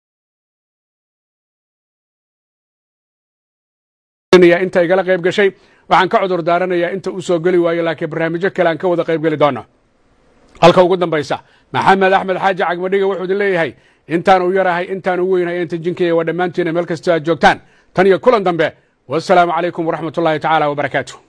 inta igala qayb gashay waxaan ka cudur daaranayaa inta uu soo geli waayo laakiin barnaamijyo kale aan ka wada qayb geli doono halka ugu dambaysa maxamed axmed xaaji cagmadhiga wuxuu idin leeyahay intaan u yarahay intaan u weynahay inta jinkaya waa dhammaantiina meel kastoo aad joogtaan tan iyo kulan dambe wasalaamu calaykum waraxmat ullahi tacaala wabarakaatu